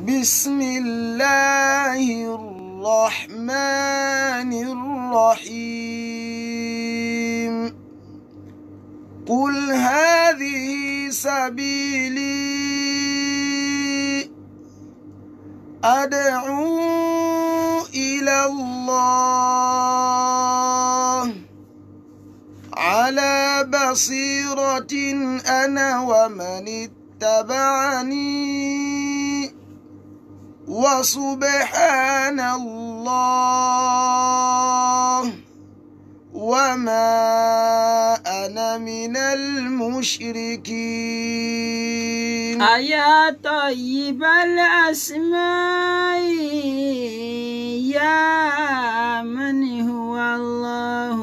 بسم الله الرحمن الرحيم قل هذه سبيلي أدعو إلى الله على بصيرة أنا ومن اتبعني وسبحان الله وما أنا من المشركين أيا طيب الأسماء يا من هو الله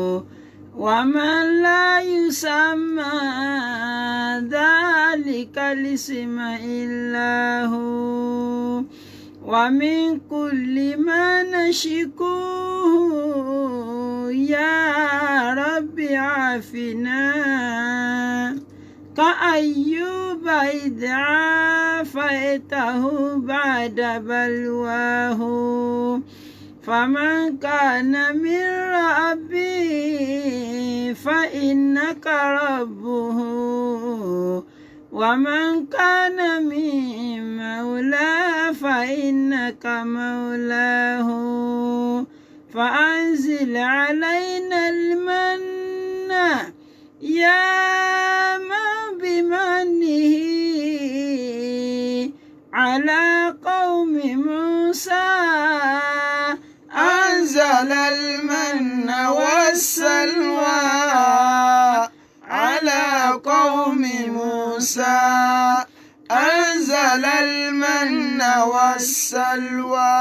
ومن لا يسمى ذلك الاسم إلا هو ومن كل ما نشكوه يا رب عافنا كأيوب إذ عافيته بعد بلواه فمن كان من ربي فإنك ربه ومن كان من مولى فإنك مولاه فأنزل علينا المن يا من بمنه على قوم موسى أنزل المن والسلوى على قوم موسى أنزل المن والسلوى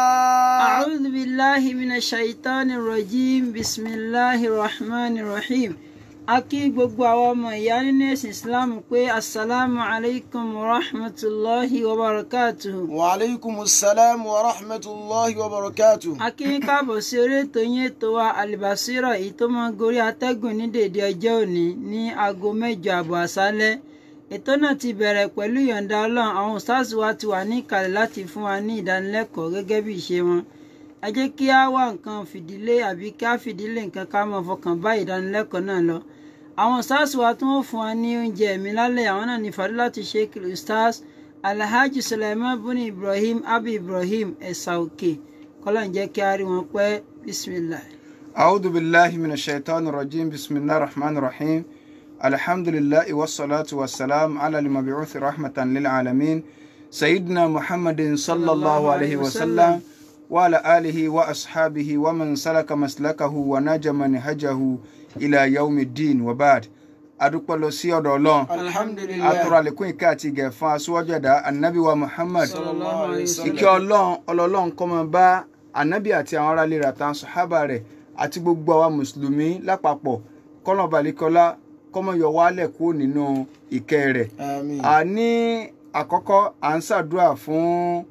أعوذ بالله من الشيطان الرجيم بسم الله الرحمن الرحيم a kí gbogbo àwọn ọmọ ìyá nínú ẹ̀sìn islam pé asalaamu alaykum wa rahmatulahi wa barakatuhu. وعليكم السلام ورحمة الله وبركاته a kí yín káàbọ̀ sí orí ètò yín ètò wa alibasira èyí tó máa ń gorí atẹ́gùn ní dèdè ọjọ́ òní ní aago mẹ́jọ àbọ̀ àṣálẹ́ ètò náà ti bẹ̀rẹ̀ pẹ̀lú ìyọ̀ǹda ọlọ́run àwọn stars wa ti wà ní ìkàlẹ̀ láti fún wa ní ìdánilẹ́kọ̀ọ́ gẹ́gẹ́ bí ìṣe wọn ẹ jẹ́ kí á wá nǹkan fìdílé àbí kí á fìdílé nǹkan ká máa fọkàn bá ìdánilẹ́kọ̀ọ́ náà lọ àwọn stars wa tí wọ́n fún wa ní oúnjẹ ẹ̀mí lálẹ́ àwọn náà ní fadilati sheikh stars alhaji suleiman buni ibrahim abi ibrahim ẹ̀sà òkè kọ́lá ń jẹ́ kí á rí wọn pẹ́ bisimilah. أعوذ بالله من الشيطان الرجيم بسم الله الرحمن الرحيم الحمد لله والصلاة والسلام على المبعوث رحمة للعالمين سيدنا محمد صلى الله عليه وسلم وعلى آله وأصحابه ومن سلك مسلكه ونجى منهجه إلى يوم الدين وبعد adúpẹ́ lọ sí ọ̀dọ̀ ọlọ́run alhamdulillah atọ́rọ̀ àlékún ìkẹ́ àti ìgẹ̀ fún aṣíwájú ẹ̀dá anabi wa muhammad sallallahu alayhi wa sallam. ìkẹ́ ọlọ́run ọlọ́run kó máa bá anabi àti àwọn aráalé rẹ̀ àtàwọn sàhábà rẹ̀ àti gbogbo àwa mùsùlùmí lápapọ̀ kọ́nà balẹ̀kọ́lá kọ́mọ yọ wálẹ̀ kúrò nínú ìkẹ́ rẹ̀ àmín a ní àkọ́kọ́ à ń ṣàdúrà fún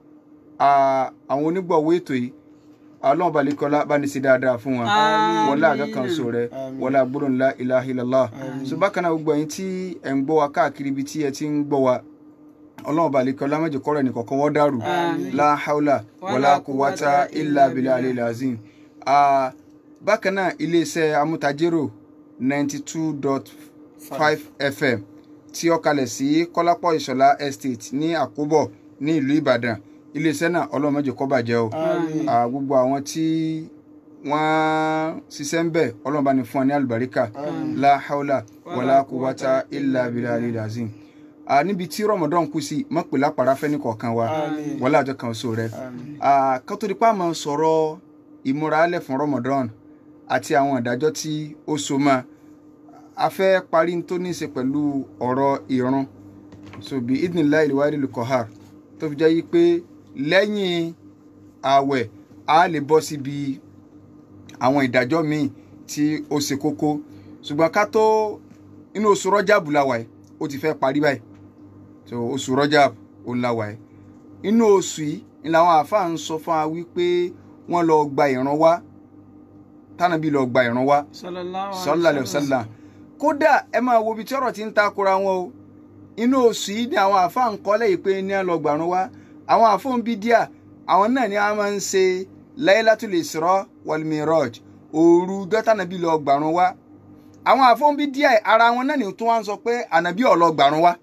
à, àwọn onígbọ̀wọ́ ètò yìí ọlọ́run balẹ̀kọ́lá bá ní sí dáadáa fún wọn Àmín. wọlé àga kan so rẹ Àmín. wọlé agbóró ńlá ilaha illallah so bákan náà gbogbo ẹ̀yin tí ẹ̀ ń gbọ́ wa káàkiri ibi tí ẹ ti ń gbọ́ wa ọlọ́run balẹ̀kọ́lá má jẹ́ kọ́rọ̀ ẹnìkọ̀ọ̀kan wọ́n dàrú Àmín. la haula wala Wala quwwata quwwata illa illa billahi alil azim Ah, bákan náà iléeṣẹ́ amútajérò ninety two dot five fm tí ó kalẹ̀ sí kọ́lápọ̀ ìṣọ̀lá estate ní àkóbọ̀ ní ìlú ìbàdàn iléeṣẹ́ náà ọlọ́run má jẹ́ kó bàjẹ́ o Àmín. Ah, gbogbo àwọn tí wọ́n ṣiṣẹ́ ń bẹ̀ ọlọ́run bá ní fún wa ní àlùbáríkà la haula wala quwwata illa billahi alil azim Ah, níbi tí ramadan kù sí mọ̀pẹ́ lápára fẹ́ ní kọ̀ọ̀kan wa Àmín. wọlé àjọ kan oṣù rẹ Àmín. Ah, ká tó di pa máa sọ̀rọ̀ ìmúralẹ̀ fún ramadan àti àwọn ìdájọ́ tí ó so mọ́ a fẹ́ parí tó ní í ṣe pẹ̀lú ọ̀rọ̀ ìrun so bí idnillahi ìwádìí lukọ̀hár tó fi jẹ́ yí pé lẹ́yìn ààwẹ̀ a lè bọ́ síbi àwọn ìdájọ́ míì tí ó ṣe kókó ṣùgbọ́n ká tó inú oṣù rọ́jàbù la wà yìí ó ti fẹ́ parí báyìí so oṣù rọ́jàbù ó la wà yìí inú oṣù yìí ni làwọn àáfàá ń sọ fún wa wípé wọ́n lọ gba ìran wá tánàbí lọ gba ìran wá sallallahu sallallahu alaihi wasallam kódà ẹ máa wo ibi tí ọ̀rọ̀ ti ń takora wọn o inú oṣù yìí ni àwọn àáfàá ń kọ́ lẹ́yìn pé ní àlọ́gbàrún wá àwọn àfọ̀n bídíà àwọn náà ni wọ́n máa ń ṣe Laylatul Isra wal Miraj òru dọ́tànàbí lọ gbàrún wá àwọn àfọ̀n bídíà ara wọn náà ni tó wá ń sọ pé ànàbí ò lọ gbàrún wá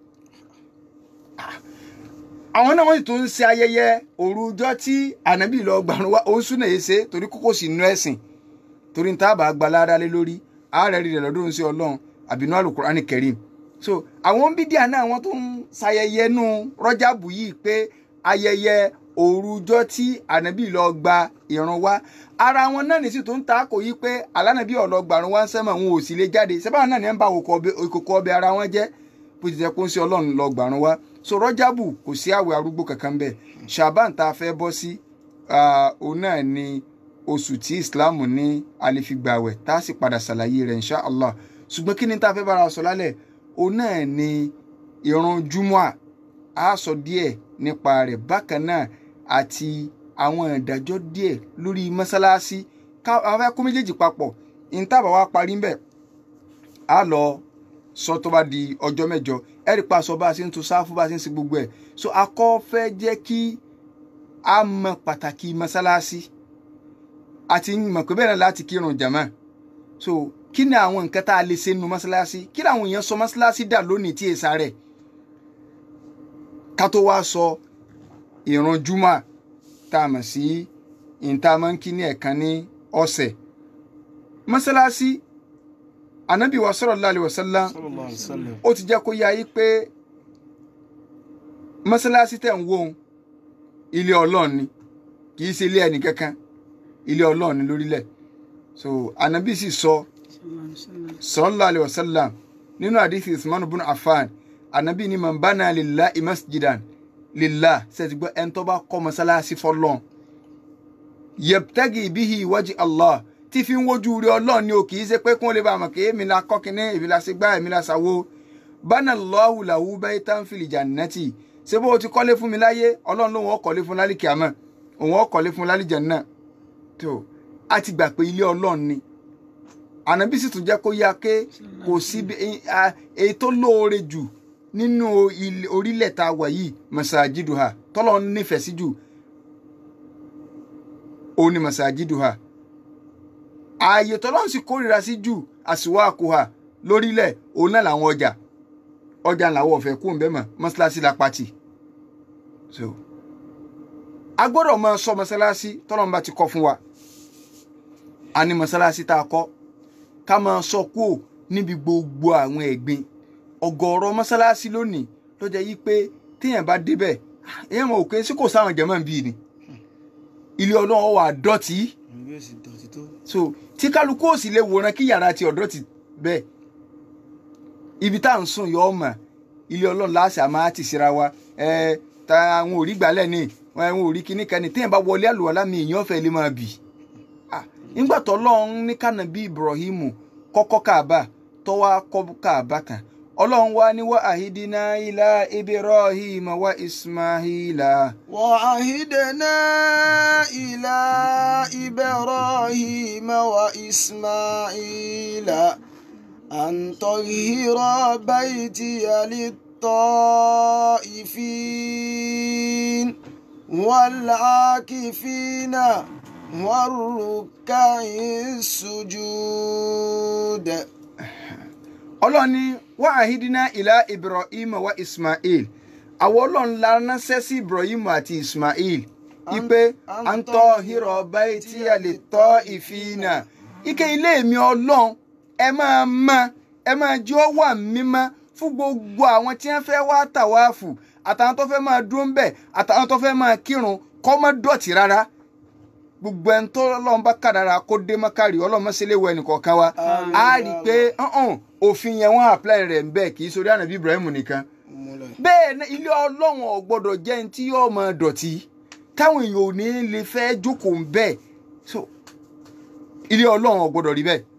àwọn náà wọ́n sì tún ń ṣe ayẹyẹ òru ọjọ́ tí ànábì lọ gbàrún wá òun súnà yìí ṣe torí kókó sì nú ẹ̀sìn torí níta bá gba lára lé lórí ààrẹ rí rẹ lọ́dún sí ọlọ́run àbínú àlùkùránì kẹrim so àwọn bídíà náà wọ́n tún ń ṣayẹyẹ nú rọ́jàbù yìí pé ayẹyẹ òru ọjọ́ tí ànábì lọ gba ìrun wá ara wọn náà nìsí tó ń ta kò yí pé alánàbí ọ̀lọ́ gbàrún wá ń sẹ́mọ̀ wọn ò sì lè jáde sẹ́bàá náà ní ẹ̀ ń bá òkòkò ọbẹ̀ ara wọn jẹ́ bó ti jẹ́ kó ń ṣe ọlọ́run lọ gbàrún wá so rọ́jàbù kò sí àwẹ̀ arúgbó kankan bẹ́ẹ̀ ṣàbán tá a fẹ́ bọ́ sí òun náà ni oṣù tí islam ní àlefigbàwẹ̀ tá a sì padà ṣàlàyé rẹ̀ insha allah ṣùgbọ́n kí ni tá a fẹ́ bára sọ lálẹ́ òun náà ni ìrun júmọ́à a sọ díẹ̀ nípa rẹ̀ bákan náà àti àwọn ìdájọ́ díẹ̀ lórí mọ́sálásí ká àwọn fẹ́ kó méjèèjì papọ̀ ìntàbà wa parí ń bẹ̀ á lọ sọ tó bá di ọjọ́ mẹ́jọ ẹ̀rí pa sọ bá a ṣe ń tò sáfù bá a ṣe ń ṣe gbogbo ẹ̀ so akọ́ fẹ́ jẹ́ kí a mọ pàtàkì mọ́sálásí àti mọ̀ pé bẹ́ẹ̀ náà láti kírun jàmá so kí ni àwọn nǹkan tá a lè ṣe nu mọ́sálásí kí ni àwọn èèyàn sọ mọ́sálásí dà lónìí tí èsà rẹ̀ ká tó wá sọ ìrun júmọ̀ tá a mọ̀ sí ìta máa ń kí ní ẹ̀kan ní ọ̀sẹ̀ mọ́sálásí anabi wa sallallahu alaihi wasallam sallallahu alaihi wasallam. ó ti jẹ́ kó yá yí pé mọ́sálásí tẹ̀ ń wò ó ilé ọlọ́run ni kì í ṣe ilé ẹnì kankan ilé ọlọ́run ni lórílẹ̀ so anabi sì sọ sallallahu alaihi wasallam nínú àdìsí usman bin affan anabi ni man bana lillahi masjidan lillah ṣètì gbọ́ ẹni tó bá kọ́ mọ́sálásí fọlọ́n yabtagi bihi wajhi allah tí fi ń wojú rí ọlọ́run ni o kì í ṣe pé kí wọ́n lè bá a mọ̀ kí èmi la kọ́ kínní èmi la ṣe gbá èmi la ṣàwo bánà lọ́wù làwù bẹ́ẹ̀ tá ń fìlì jannati ṣé bó o ti kọ́lé fún mi láyé ọlọ́run lòun ọkọ̀lé fún lálẹ́ kìámọ̀ òun ọkọ̀lé fún lálẹ́ jẹ̀nà tó a ti gbà pé ilé ọlọ́run ni ànábì sì tún jẹ́ kó yá ké kò sí èyí tó lóore jù nínú orílẹ̀ tá a wà yìí masajiduha tọ́lọ́ nífẹ̀ẹ́ sí jù òun ni masajiduha ààyè tọ́lọ́run sì kórìíra sí jù àsìwọ́ àkóhà lórílẹ̀ òun náà làwọn ọjà ọjà làwọn ọ̀fẹ́ kú ńbẹ́ mọ̀ mọ́ṣáláṣí la pati so a gbọ́dọ̀ máa sọ mọ́ṣáláṣí tọ́lọ́run bá ti kọ́ fún wa a ní mọ́ṣáláṣí tá a kọ́ ká máa sọ kú ò níbi gbogbo àwọn ẹ̀gbin ọ̀gọ̀ọ̀rọ̀ mọ́ṣáláṣí lónìí ló jẹ́ yí pé téèyàn bá débẹ̀ èèyàn mọ̀ òkè sí kò sáwọn jẹ̀mọ́ bíi ni ilé ọlọ́run wà dọ̀tí ìwé sì dọ̀tí tó. so tí kálukú ò sì lè wòran kí yàrá ti ọ̀dọ́ ti bẹ́ẹ̀ ibi tá à ń sùn yọ ọmọ ilé ọlọ́run láṣà máa ti síra wa ẹ ta àwọn òrí gbálẹ̀ ni àwọn òrí kíní kan ní téèyàn bá wọlé àlùwàlá mi èèyàn fẹ́ lè máa bì Ah, nígbà tó ọlọ́run ní kànábí Ibrahim kọ́kọ́ káàbà tó wá kọ́ káàbà tán ọlọ́run wá ní wá àhídínà ilá Ibrahim wa Ismaila. وعهدنا إلى إبراهيم وإسماعيل أن طهر بيتي للطائفين والعاكفين والركع السجود ọlọ́run ní wá àhídínà ìlà ibrahim wa ismail àwọn ọlọ́run la ránṣẹ́ sí ibrahim àti ismail ipe à ń tọ́ hírọ̀ báyìí tí a lè tọ́ ìfihìnà ike ilé mi ọlọ́run ẹ máa mọ́ ẹ máa jẹ́ ó wà mímọ́ fún gbogbo àwọn tí wọ́n fẹ́ wá tàwáàfù àtàwọn tó fẹ́ máa dúró ń bẹ̀ àtàwọn tó fẹ́ máa kírun kó má dọ̀tí rárá gbogbo ẹni tó lọ́n bá kàdára kó dé mọ́kàrí ọlọ́mọṣẹ́lẹ̀ wọ ẹnìkọ̀ọ̀kan wa á rí i pé ọ̀hún òfin yẹn wọ́n apply rẹ̀ ń bẹ́ẹ̀ kì í sórí ànábì Ibrahim nìkan bẹ́ẹ̀ ni ilé ọlọ́run ò gbọ́dọ̀ jẹ́ ní tí yóò máa dọ̀tí táwọn èèyàn ò ní lè fẹ́ jókòó ń bẹ́ẹ̀ so ilé ọlọ́run ò gbọ́dọ̀ rí bẹ́ẹ̀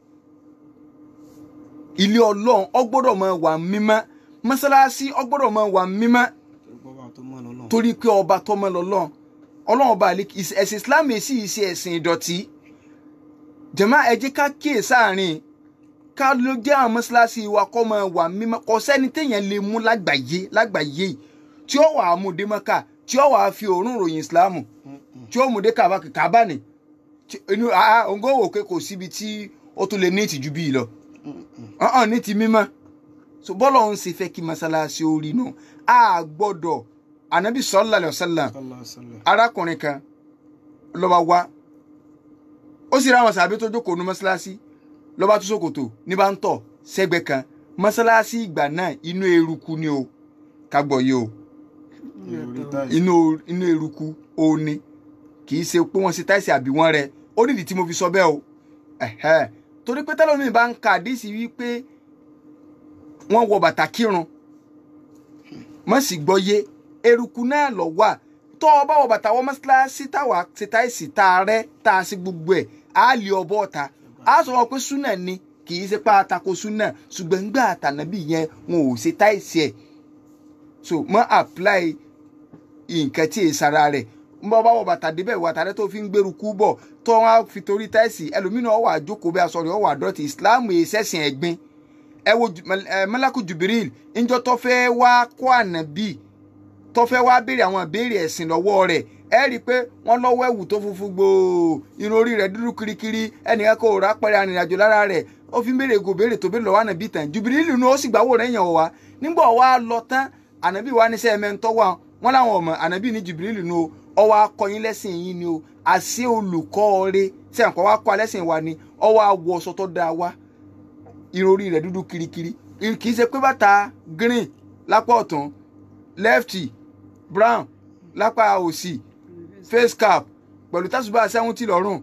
ilé ọlọ́run ò gbọ́dọ̀ máa wà mímọ́ mọ́sálásí ò gbọ́dọ̀ máa wà mímọ́ torí pé ọba tó mọ́ lọ́lọ́run ọlọ́run ọba àlè ẹ̀sìn islam èsì ìṣe ẹ̀sìn ìdọ̀tí jẹ̀má ẹ jẹ́ ká kíyè sáàrin ká ló jẹ́ àwọn mọ́ṣáláṣí wa kọ́ máa wà mímọ́ kò sẹ́ni téèyàn lè mú lágbàáyé lágbàáyé tí ó wà á mú démọ́kà tí ó wàá fi òórùn ròyìn ìsìláàmù tí ó mú dé kàbá kàbá ni tí- inú àá òǹgó wò pé kò síbi tí ó tún lè ní ìtìjú bíi lọ ọ̀hún ní ti mímọ́ so bọ́lá òun sì fẹ́ kí masalasi orí nù a gbọ́dọ̀ anabi sallallahu alaihi wasallam arákùnrin kan ló bá wá ó sì ráwọn sàbí tó jókòó nu mọ́sálásí ló bá tú ṣòkòtò ní bá ń tọ̀ sẹ́gbẹ́ kan mọ́sálásí ìgbà náà inú eruku ni o ká gbọ́ yìí o inú inú eruku ó ní kì í ṣe pé wọ́n ṣe táìsì àbí wọ́n rẹ ó nídìí tí mo fi sọ bẹ́ẹ̀ o ẹ̀hẹ́. torí pé tẹ́lẹ̀ mi bá ń ka àdísì wípé wọ́n wọ bàtà kírun mọ̀ sí gbọ́ yé eruku náà lọ wà tó o bá wọ bàtà wọ mọ́sálásí táwa ṣe táìsì tá a rẹ́ tá a ṣe gbogbo ẹ̀ á lè ọbọ̀ ọ̀ta á sọ wọn pé súnà ni kì í ṣe pé àtakò súnà ṣùgbọ́n ńgbà àtànàbí yẹn wọn ò ṣe táìsì ẹ̀ so mọ́ apply nǹkan tí èsì ara rẹ̀ ń bọ́ bá wọ bàtà débẹ̀ wọ àtàrẹ́ tó fi ń gbèrú kú bọ̀ tó wọn á fi torí táìsì ẹlòmínà wà jókòó bí aṣọ rẹ̀ wà dọ́tí Islam yìí sẹ́sìn ẹ̀gbin ẹ wo Ju- Mal- eh, Malaku Jibril ńjọ́ tó fẹ́ wá kó ànábì tó fẹ́ wá béèrè àwọn ìbéèrè ẹ̀sìn lọ́wọ́ rẹ̀ ẹ rí i pé wọ́n lọ́wọ́ ẹ̀wù tó funfun gbòò irun orí rẹ̀ dúdú kirikiri ẹnìkan kò rà pẹ̀rẹ̀ arìnrìnàjò lára rẹ̀ ó fi ń béèrè gò béèrè tó béèrè lọ́wọ́ ànábì tán Jibril nù ó sì gbàwó rẹ̀ yàn wá nígbà wá lọ tán ànábì wa níṣẹ́ ẹ̀mẹ́ntọ́ wà wọ́n láwọn ọmọ ànábì ní Jibril nù ó ọwọ́ akọyin lẹ́sìn yín ni o àṣẹ olùkọ́ rẹ̀ sẹ́yìn kọ́ wá kọ́ alẹ́sìn wa ni ọwọ́ awọ ọsọ tó dáa wá irun orí rẹ̀ dúdú kirikiri kì í ṣe pé bàtà green lápá ọ̀tún lefty brown lápá òsì face cap pẹ̀lú tásùbà sẹ́wọ́ntì lọ́rùn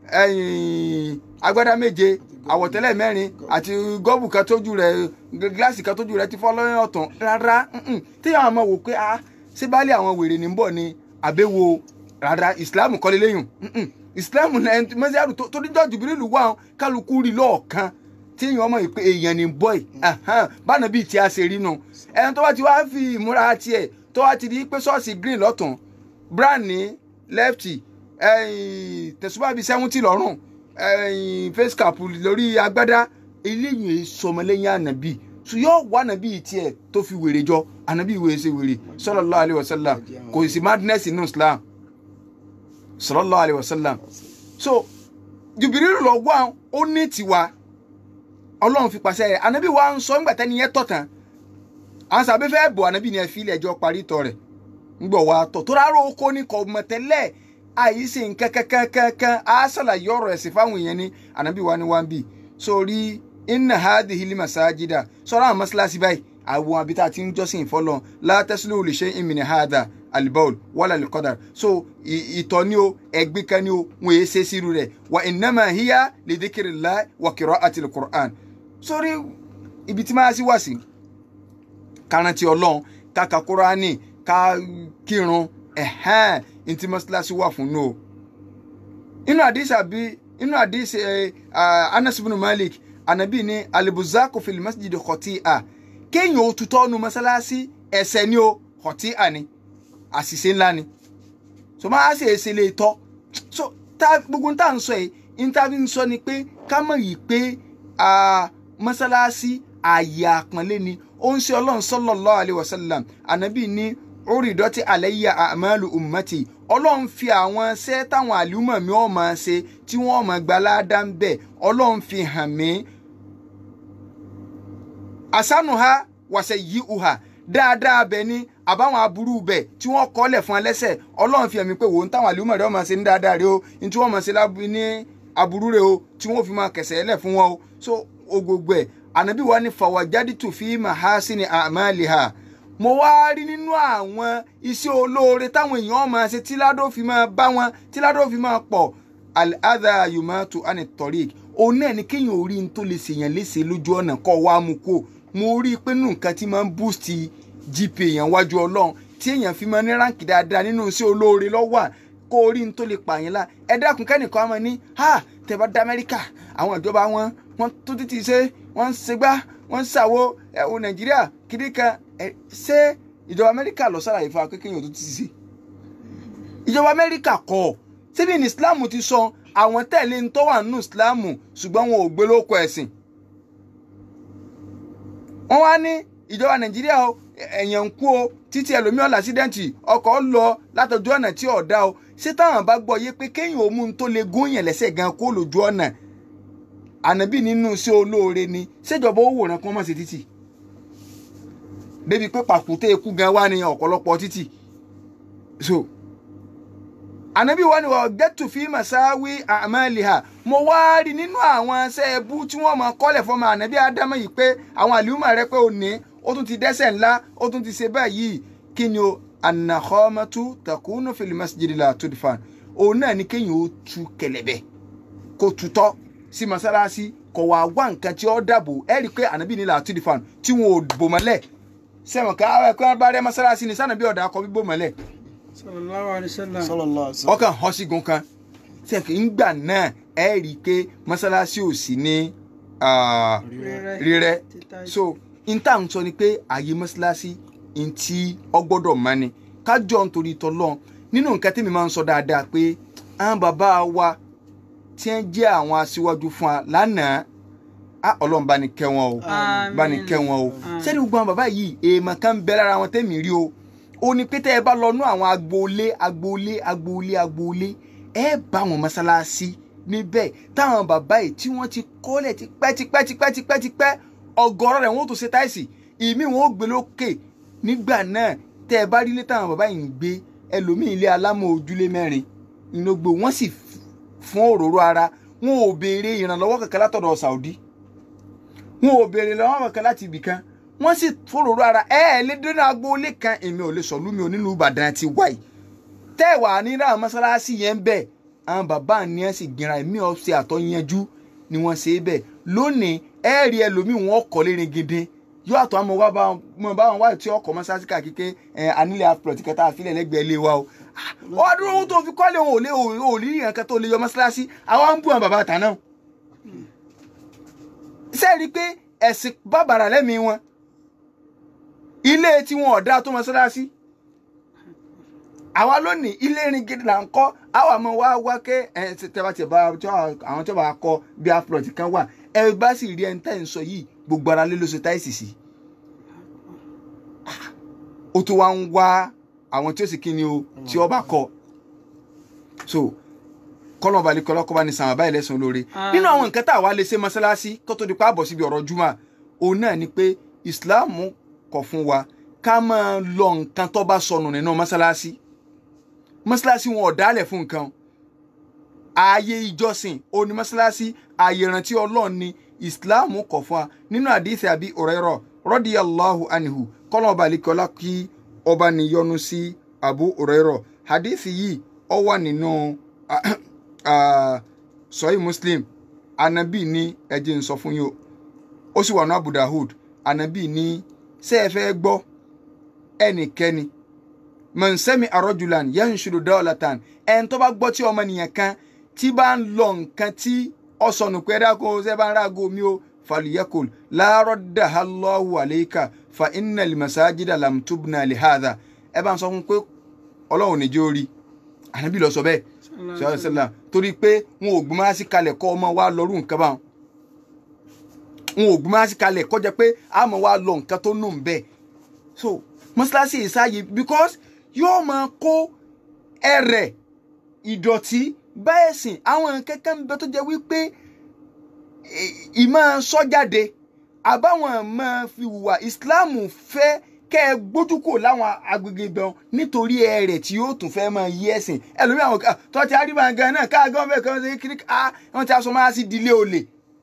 ẹ̀yìn agbádá méje àwọ̀tẹ́lẹ̀ mẹ́rin àti gọ́ọ̀bù kan tójú rẹ̀ gíláàsì kan tójú rẹ̀ ti fọ́ lọ́yìn ọ̀tún rárá mm-mm. téèyàn àmọ́ wò pé ah ṣé baálé àwọn wèrè ní bọ̀ ni àbẹ̀wò rárá ìsìláàmù kọ́lé lẹ́yìn mm-mm. ìsìláàmù mẹ́sàárù tó ní jọ́ọ̀jù bírílù wà ó kálukú rí lọ́ọ̀kan téèyàn ọmọ yìí pé èèyàn ní bọ́ ẹ̀ báná bíi tí a ṣe rí nu ẹni tó bá ti wá fi ìmúra tiẹ̀ tó wá ti di pé ṣọ́ọ̀ṣì green lọ́tún brown ní lefty ẹ̀yìn tẹ̀sùbá bíi seventy lọ́rùn ẹ̀yìn face cap lórí agbádá eléyìí sọmọlẹ́yìn ànàbì so yóò wá ànàbì tiẹ̀ tó fi wèrè jọ ànàbì ìwé ṣe wèrè sallallahu alaihi wasallam kò sí madness inú islam sallallahu alaihi wasallam so jùbìrìlù lọ wá ó ní tiwa ọlọ́run fi pàṣẹ rẹ̀ ànàbì wa ń sọ ńgbà tẹ́ni yẹn tọ̀ tán àwọn sàbẹ̀ fẹ́ bọ̀ ànàbì ni ẹ fi ilẹ̀ ẹjọ́ parí tọ̀ rẹ̀ ńgbọ̀ wa tọ̀ tó rárá oko ní kọ̀ mọ̀tẹ́lẹ̀ àyíṣe nǹkan kankankankan á ṣàlàyé ọ̀rọ̀ ẹ̀sìn fáwọn èèyàn ní ànábì wa ni wá ń bì sórí inna hadhihi limasajida sọ̀rọ̀ àwọn mọ́ṣáláṣí báyìí àwọn abita ti ń jọ́sìn fọlọ́ látẹ́sílẹ̀ olùṣe ìmìnira hada alibaul wàlà alikọ́dà so ìtọ̀ ni o ẹ̀gbin kan ni o wọn èé ṣe sírú rẹ̀ wa innama hiya lidhikrillah wa qira'atil Qur'an sórí ibi tí máa sí wá sí kárántì ọlọ́run káka kúránì ká kírun ẹ̀hẹ́n ntí mọ́sálásí wà fún nù o. inú àdìsí àbí inú àdìsí Anas ibn Malik anabi ní alibuzaku fil masjid khati'a kéèyàn ó tutọ́ nu mọ́sálásí ẹ̀ṣẹ̀ ni o khati'a ni àṣìṣe ńlá ni so máa ṣe èsè lè tọ́ so tá gbogbo tá à ń sọ yìí níta fi ń sọ ni pé ká mọ̀ yìí pé mọ́sálásí ààyè àpọ́nlé ni ó ń ṣe ọlọ́run sallallahu alaihi wasallam anabi ní orí ìdọ́tí àlẹ́yà àmàlù ummati ọlọ́run fi àwọn ṣẹ́ táwọn àlùmọ̀ mi ò máa ṣe tí wọ́n máa gba ládàá ń bẹ̀ ọlọ́run fi hàn mí. àsánù ha wàṣẹ yí uha dáadáa bẹ̀ ni àbáwọn aburú bẹ̀ tí wọ́n kọ́lẹ̀ fún ẹlẹ́sẹ̀ ọlọ́run fi hàn mí pé wò ń táwọn àlùmọ̀ rẹ̀ máa ṣe ní dáadáa rẹ o ní tí wọ́n máa ṣe ní aburú rẹ o tí wọ́n fi máa kẹsẹ̀ ẹlẹ̀ fún wọn o so o gbogbo ẹ̀ ànábì wa ni fawajaditu fi mahasini amaliha mo wá rí nínú àwọn iṣẹ́ olóore táwọn èèyàn máa ṣe tí ládó fi máa bá wọn tí ládó fi máa pọ̀ al-adha yumatu ani tariq òun náà ni kéèyàn orí n tó lè ṣèyàn léṣe lójú ọ̀nà kọ́ wá mu kó mo rí i pé nù nǹkan tí máa ń boost gp èèyàn wájú ọlọ́run tí èèyàn fi máa ní ránkì dáadáa nínú iṣẹ́ olóore lọ́wọ́ kó orí n tó lè pààyàn la ẹ dákun kẹ́nìkan máa ní ha tẹ́ bá dá amẹ́ríkà àwọn ìjọba wọn wọn tó títí ṣe wọn ń ṣègbà wọn ń ṣàwo ẹ̀wọ̀n nàìjíríà kiri kan ṣé ìjọba amẹ́ríkà lọ sára ìfà kékeré tó ti ṣe ìjọba amẹ́ríkà kọ́ síbi ní islam ti sọ àwọn tẹ̀lé ń tọ́ wà nínú islam ṣùgbọ́n wọn ò gbé lóko ẹ̀sìn wọ́n wá ní ìjọba nàìjíríà o ẹ̀yàn ń kú o títí ẹlòmíràn làṣídẹ́ǹtì ọkọ̀ lọ látọjú ọ̀nà tí ọ̀dá o ṣé táwọn bá gbọ́ yé pé kéèyàn ó mú un tó lè gúnyàn lẹ́sẹ̀ gan kó lójú ọ̀nà ànábì nínú sí olóore ni ṣèjọba ó wòran kí wọ́n má ṣe títì débi pé pàkúté ikú gan wá ní ọ̀pọ̀lọpọ̀ títì so ànábì wa ni wọ́n gẹ́tù fi màsáwí àmàlìhà mo wá rí nínú àwọn ṣẹ́ẹ̀bù tí wọ́n máa kọ́lẹ̀ fọ́mọ ànábì ádámọ̀ yìí pé àwọn àlùmọ̀ rẹ pé òní ó tún ti dẹ́ṣẹ̀ ńlá ó tún ti ṣe báyìí kí ni o anakhomatu takunu fil masjidi la tudfan òun náà ni kéèyàn ó tu kẹ̀lẹ̀bẹ̀ kó tutọ́ sí masalasi kò wá wá nǹkan tí ó dàbò ẹ rí i pé ànábì ní la tudfan tí wọn ò bò mọ́lẹ̀ sẹ́wọ̀n ká àwọn ẹ̀kọ́ bá rẹ masalasi ni sànàbí ọ̀dà akọ bíbò mọ́lẹ̀ sallallahu alaihi wasallam. sallallahu alaihi wasallam. ọkàn hàn sígun kan sẹ́kì ńgbà náà ẹ rí i pé masalasi ò sí ní ah, Rírẹ́. rírẹ́ Títà- so n tá à ń sọ ni pé ààyè mọ́ṣáláṣí n tí ọgbọ́dọ̀ mọ́ ni kájọ nítorí tọ́lọ́ nínú nǹkan tí mi máa ń sọ dáadáa pé àwọn bàbá wa tí wọ́n jẹ́ àwọn aṣíwájú fún wa lánàá á ọlọ́run bá ní kẹ́ wọn o Àmín. bá ní kẹ́ wọn o Àmín. sẹ́ni gbogbo àwọn bàbá yìí èèmọ̀ kan ń bẹ lára wọn tẹ́mi rí o ó ní pété ẹ bá lọ nú àwọn agboolé agboolé agboolé agboolé ẹ bá wọn mọ́ṣáláṣí níbẹ̀ táwọn bàbá yìí tí wọ́n ti kọ́lẹ̀ tipẹ́ tipẹ́ tipẹ́ tipẹ́ tipẹ́ ọgọ́rọ̀ rẹ̀ wọ́n tó ṣe táìsì ìmí wọn ó gbé lókè nígbà náà tẹ́ ẹ bá rí ilé táwọn bàbá yìí ń gbé ẹlòmíì ilé alámọ̀ ojúlé mẹ́rin inú gbé wọ́n sì f- fún òróró ara wọn ò béèrè ìrànlọ́wọ́ kankan látọ̀dọ̀ Saudi wọn ò béèrè lọ́wọ́ kankan láti ibì kan wọ́n sì fún òróró ara ẹ ẹ lé dúró agboolé kan èmi ò lè sọ lúmi ò nílùú Ìbàdàn ti wáyé tẹ́ ẹ̀ wà ní ra mọ́sálásí yẹn ń bẹ̀ àwọn bàbá ni ẹ̀ sì gbìnra ẹ̀mí ọ̀sẹ̀ àtọ́yanjú ni wọ́n ṣe é bẹ̀ lónìí ẹ rí ẹlòmíì wọn kọ́ lérin gidi yóò àtọ́ àmọ́ wá bá wọn bá wọn wá tí ọkọ̀ mọ́sálásí káàkiri ẹ anílẹ̀ àpilọ̀tì kẹta àfilẹ̀ lẹ́gbẹ̀ẹ́ ilé wa o ọdún owó tó fi kọ́lé òun ò lé òun ò rí nǹkan tó lè yọ mọ́sálásí àwa ń bú àwọn bàbá àtàná sẹ́ẹ̀rí pé ẹ̀sìn bàbàrà lẹ́mìí wọn ilé tí wọn ọ̀dà tó mọ́sálásí àwa lónìí ilé irin gidi là ń kọ́ àwa mọ̀ wá wá ké ẹ tẹ́bà tẹ́ bá tí àwọn tí wọ́n bá kọ́ bí afrot kan wà ẹ bá sì rí ẹni tẹ́ ń sọ yìí gbogbo ara lé ló ṣe táìsì sí ó tún wá ń wá àwọn tí ó sì kí ni o tí ó bá kọ́ so kọ́nà balẹ̀ kọ́lá kọ́ bá ní sàn àbáyé lẹ́sàn olóore nínú àwọn nǹkan tá a wá lè ṣe mọ́sálásí kó tó di pa àbọ̀ síbi ọ̀rọ̀ júmọ̀ òun náà ni pé ìsìláàmù kọ̀ fún wa ká máa lọ nǹkan tó bá sọnù nínú mọ́sálásí mọ́sálásí wọn ò dálẹ̀ fún nǹkan ààyè ìjọsìn òní mọ́sálásí ààyè ìrántí ọlọ́run ni ìsìláàmù kọ̀ fún wa nínú àdìsí àbí Hurairah radiyallahu anhu kọ́nà ọba àlekọ́lá kí ọba níyọnu sí Abu Hurairah àdìsí yìí ó wà nínú sọ́yìn Muslim anabi ní ẹjẹ́ ń sọ fún yín o ó sì wà ní Abu Dawud anabi ní ṣé ẹ fẹ́ gbọ́ ẹnikẹ́ni mọ̀nsẹ́mi arọ́julan yẹn ń ṣòro dọ́ọ̀latan ẹn tó bá gbọ́ tí ọmọnìyàn kan tí bá ń lọ nǹkan tí ọ̀sọ̀nù pé dáko ṣe bá ń rágo mi o faliyakul láàárọ̀ dàhálọ́wù àlẹ́kà fa iná limasajida lamtubna lihada ẹ bá ń sọ fún pé ọlọ́run níjó rí ànábì lọ sọ bẹ́ẹ̀ sọ̀rọ̀ sẹ́lá torí pé wọn ò gbọ́n sí kalẹ̀ kọ́ ọmọ wa lọ́rù nǹkan báwọn wọn ò gbọ́n sí kalẹ̀ kọ́ jẹ́ pé àmọ́ wa lọ nǹkan tó nù ń bẹ́ẹ̀ so mọ́ṣáláṣí ìsáyè because yóò máa kó ẹrẹ̀ ìdọ̀tí bá ẹ̀sìn àwọn kẹ́kẹ́ ń bẹ tó jẹ́ wípé ìmọ̀ sọ́jáde àbáwọn máa fi hùwà ìsìláàmù fẹ́ kẹ́ ẹ gbójúkò láwọn agbègbè ibẹ̀ nítorí ẹrẹ̀ tí yóò tún fẹ́ máa yí ẹ̀sìn ẹlòmíì àwọn tó ti arí máa gan náà káàgán bẹ́ẹ̀ kan ṣe kiri ká wọ́n ti aṣọ máa sí dilé olè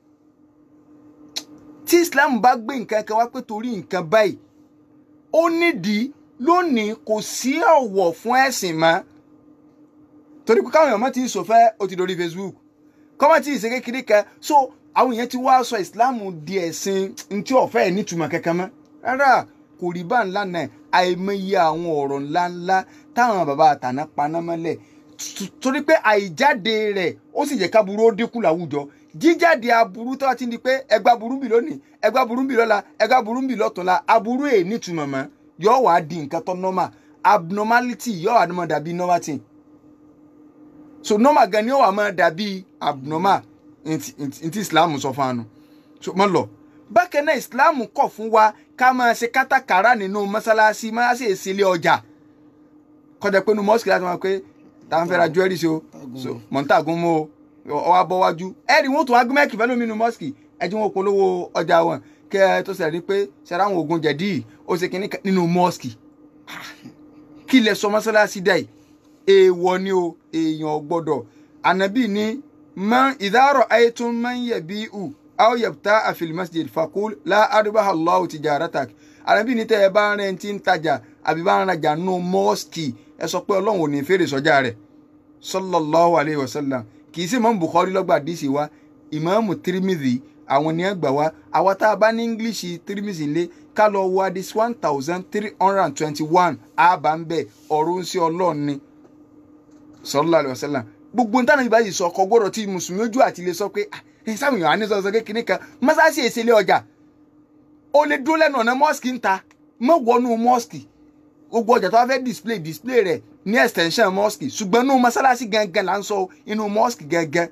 tí ìsìláàmù bá gbé nǹkan kan wá pé torí nǹkan báyìí ó nídìí lónìí kò sí ọ̀wọ̀ fún ẹ̀sìn mọ́ torí pé káwọn èèyàn mọ́ ti ń sòfẹ́ ó ti dorí Facebook kọ́mọ́ tí ìṣe kékeré kan so àwọn èèyàn ti wá sọ ìsìláàmù di ẹ̀sìn ntí ọ̀fẹ́ ẹ̀ nítumọ̀ kankan mọ́ rárá kò rí bá ńlá náà àìmọye àwọn ọ̀rọ̀ ńláńlá táwọn bàbá àtàná paná mọ́lẹ̀ torí pé àìjáde rẹ̀ ó sì jẹ́ káburú ó dínkù láwùjọ jíjáde aburú tó bá ti ń di pé ẹgbà burú bì lónìí ẹgbà burú bì lọ́la ẹgbà burú bì lọ́tùnla aburú ẹ̀ nítumọ̀ mọ́ yóò wá di nǹkan tó normal abnormality yóò wá máa dàbí normal thing so normal gan ni yóò wá máa dàbí abnormal ntí islam sọ fún anu so mọ lọ bákan náà islam kọ̀ fún wa ká máa ṣe kátàkárà nínú mọ́sálásí mọ́sálásí ìsílé ọjà kọjá pé nu mọ́sìkì láti máa pé tá à ń fẹ́ ra jewelry so so mọ̀ntàgún mọ́ o ọwọ́ abọ́wájú ẹ̀rí wọn tó wá gbẹ́mẹ́kì fẹ́ lómi nu mọ́sìkì ẹjú wọn polówó ọjà wọn kẹ́ ẹ tó ṣẹlẹ̀ ní pé ṣẹlẹ̀ àwọn oògùn jẹ̀dí ó ṣe kínní kan nínú mọ́sìkì kí lẹ sọ mọ́sálásí dẹ̀ yìí èèwọ̀ ni o èèyàn gbọ́dọ̀ ànábì ní man ìdárọ̀ ayétún man yẹ bí u aw yabta afil masjid fakul la arbaha allahu tijaratak ànábì ní tẹ́ ẹ bá ń rẹ̀ ti ń tajà àbí bá ń rajà nù mọ́sìkì ẹ sọ pé ọlọ́run ò ní fèrè sọ́jà rẹ̀ sallallahu alayhi wa sallam kì í sì mọ́ bukhari lọ́gbà díìsì wa ìmáàmù tirimidhi àwọn ní ẹgbà wa àwa tá a bá ní english tirimidhi lé ká lọ wo adis one thousand three hundred and twenty-one àbá ń bẹ̀ ọ̀rọ̀ ń sí ọlọ́run ni sallallahu alayhi wa sallam gbogbo nǹkan náà báyìí sọ ọkọ gbọ́dọ̀ tí mùsùlùmí ojú àti ilé sọ pé ẹ sáwọn èèyàn á ní sọsọ kékeré kan mọ́sáàsì èsì ilé ọjà o lè dúró lẹ́nu ọ̀nà mọ́ọ̀sì ń ta mọ́ wọnú mọ́ọ̀sì gbogbo ọjà tó wá fẹ́ display display rẹ̀ ní extension mosque ṣùgbọ́n inú mọ́sálásí gangan là ń sọ inú mosque gangan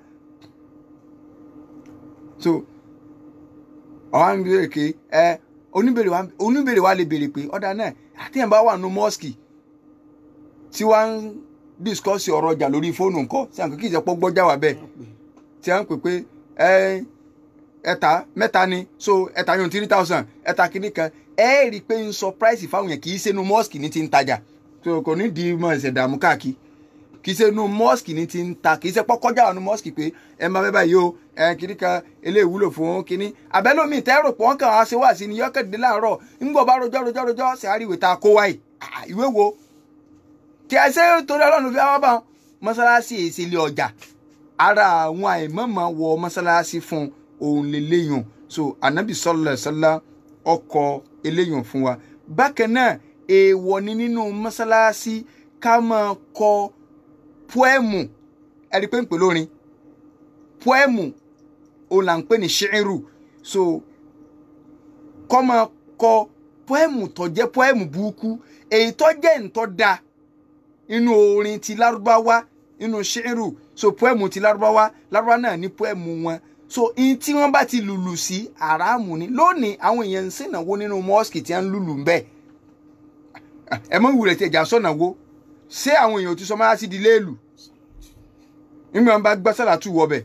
so ọ̀hún ń béèrè pé ẹ oníbèrè wa oníbèrè wa lè béèrè pé ọ̀dà náà àtẹ̀yìn bá wà nínú mosque tí wọ́n ń discuss ọ̀rọ̀ ọjà lórí fóònù ńkọ́ tí àwọn kìí ṣe pọ́ gbọ́jà wà bẹ́ẹ̀ tí wọ́n ń pè pé ẹ ẹ̀ta mẹ́ta ni so ẹ̀ta yóò three thousand ẹ̀ta kìíní kan ẹ rí i pé ń sọ price fáwọn yẹn kì í ṣe inú mosque ní ti ń tajà so kò ní di mọ ẹsẹ̀ dààmú káàkiri kì í ṣe inú mosque ní ti ń ta kì í ṣe pọ́kọ́jà ọ̀nù mosque pé ẹ máa bẹ́ báyìí o ẹ kìíní kan eléyìí wúlò fún kìíní abẹ́lómi tẹ́rò pọ̀ wọ́n kàn á ṣe wá sí ni yọ́kẹ́dẹ́ láàárọ̀ ńgbọ̀ bá rojọ́ rojọ́ rojọ́ ṣe àríwé ta kó wáyé ìwé wo kí ẹ ṣe torí ọlọ́run fi wá bá wọn mọ́sálásí èsì ilé ọjà ara àwọn àìmọ̀mọ̀ wọ mọ́sálásí fún òun lè léyìn so anabi sallallahu alaihi wasallam ọkọ̀ eléyìn fún wa bákan náà èèwọ̀ ni nínú mọ́sálásí ká máa kọ pọ́ẹ̀mù ẹ̀rí pé ń pè lórin pọ́ẹ̀mù òun là ń pè ní ṣẹ́ẹ̀rù so kọ́ máa kọ pọ́ẹ̀mù tó jẹ́ pọ́ẹ̀mù burúkú èyí tó jẹ́ ǹtọ́ da inú orin ti lárúbáwá inú ṣẹ́ẹ̀rù so pọ́ẹ̀mù ti lárúbáwá lárúbáwá náà ní pọ́ẹ̀mù wọn so in tí wọ́n bá ti lùlù sí àràmù ni lónìí àwọn èèyàn ń sìnàwó nínú mọ́ọ̀sì tí wọ́n ń lùlù ń bẹ́ẹ̀ ẹ mọ ìwúrẹ tí ẹjà sọnà wo ṣé àwọn èèyàn ti sọ máa sí di léèlù nígbà wọn bá gbọ́ sàlátù wọbẹ̀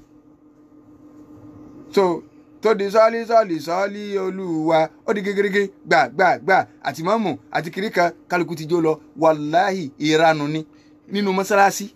so tó di sọ́ọ́lì sọ́ọ́lì sọ́ọ́lì olúwa ó di gégérégé gbà gbà gbà àti mọ́mù àti kìríkà kálukú ti jó lọ wàláhì ìranu ni nínú mọ́sálásí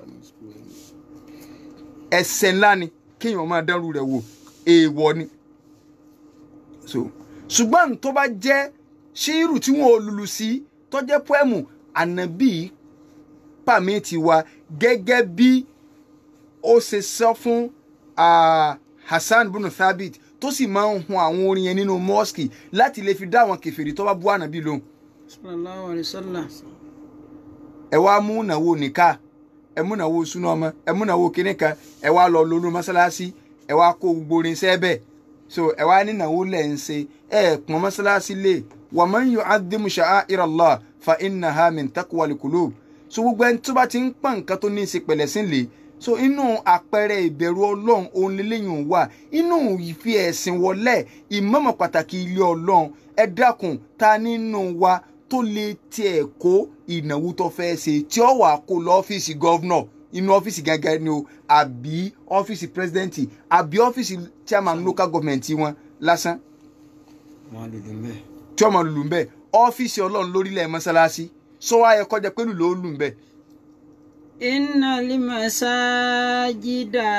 ẹ̀ṣẹ̀ ńlá ni kéèyàn máa dánrù rẹ̀ wò èèwọ̀ ni so ṣùgbọ́n tó bá jẹ́ ṣírù tí wọn ò lùlù sí tó jẹ́ pọ́ẹ̀mù ànábì pàmìtì wa gẹ́gẹ́ bí ó ṣe sọ fún Hassan bunu Thabit tó sì máa ń hun àwọn orin yẹn nínú mọ́ọ̀sì láti lè fi dá àwọn kèfèrí tó bá bú ànábì lóhùn. sallallahu alaihi wasallam. ẹ wá mú ìnáwó nìka ẹ mú ìnáwó súná ọmọ ẹ mú ìnáwó kínní kan ẹ wá lọ lónú mọ́sálásí ẹ wá kó gbogbo orin sẹ́bẹ̀ so ẹ wá ní ìnáwó lẹ̀ ń ṣe ẹ pọ́n mọ́sálásí lè wa man yu'adhimu sha'a'ira Allah fa innaha min taqwal qulub so gbogbo ẹni tó bá ti ń pọ́n nǹkan tó ní í ṣe pẹ̀lẹ́ sí lè so inú àpẹẹrẹ ìbẹ̀rù ọlọ́run òun lélẹ́yìn wà inú ìfi ẹ̀sìn wọlé ìmọ̀mọ̀ pàtàkì ilé ọlọ́run ẹ dákun ta nínú wa tó lè tiẹ̀ kó ìnáwó tó fẹ́ ṣe tí ó wà kó lọ ọ́fíìsì gọ́vnọ̀ inú ọ́fíìsì gẹ́gẹ́ ni o àbí ọ́fíìsì pírẹsidẹ́ǹtì àbí ọ́fíìsì chairman local government wọn lásán wọn lùlù mbẹ. tí ọmọ lùlù ń bẹ ọ́fíìsì ọlọ́run lórílẹ̀ mọ́sálásí sọ wá yẹ kọjá pé lùlù ó lù ń bẹ. inna limasajida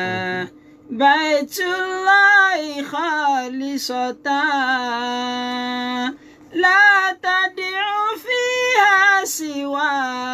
baitullahi khalisatan la tad'u fiha siwa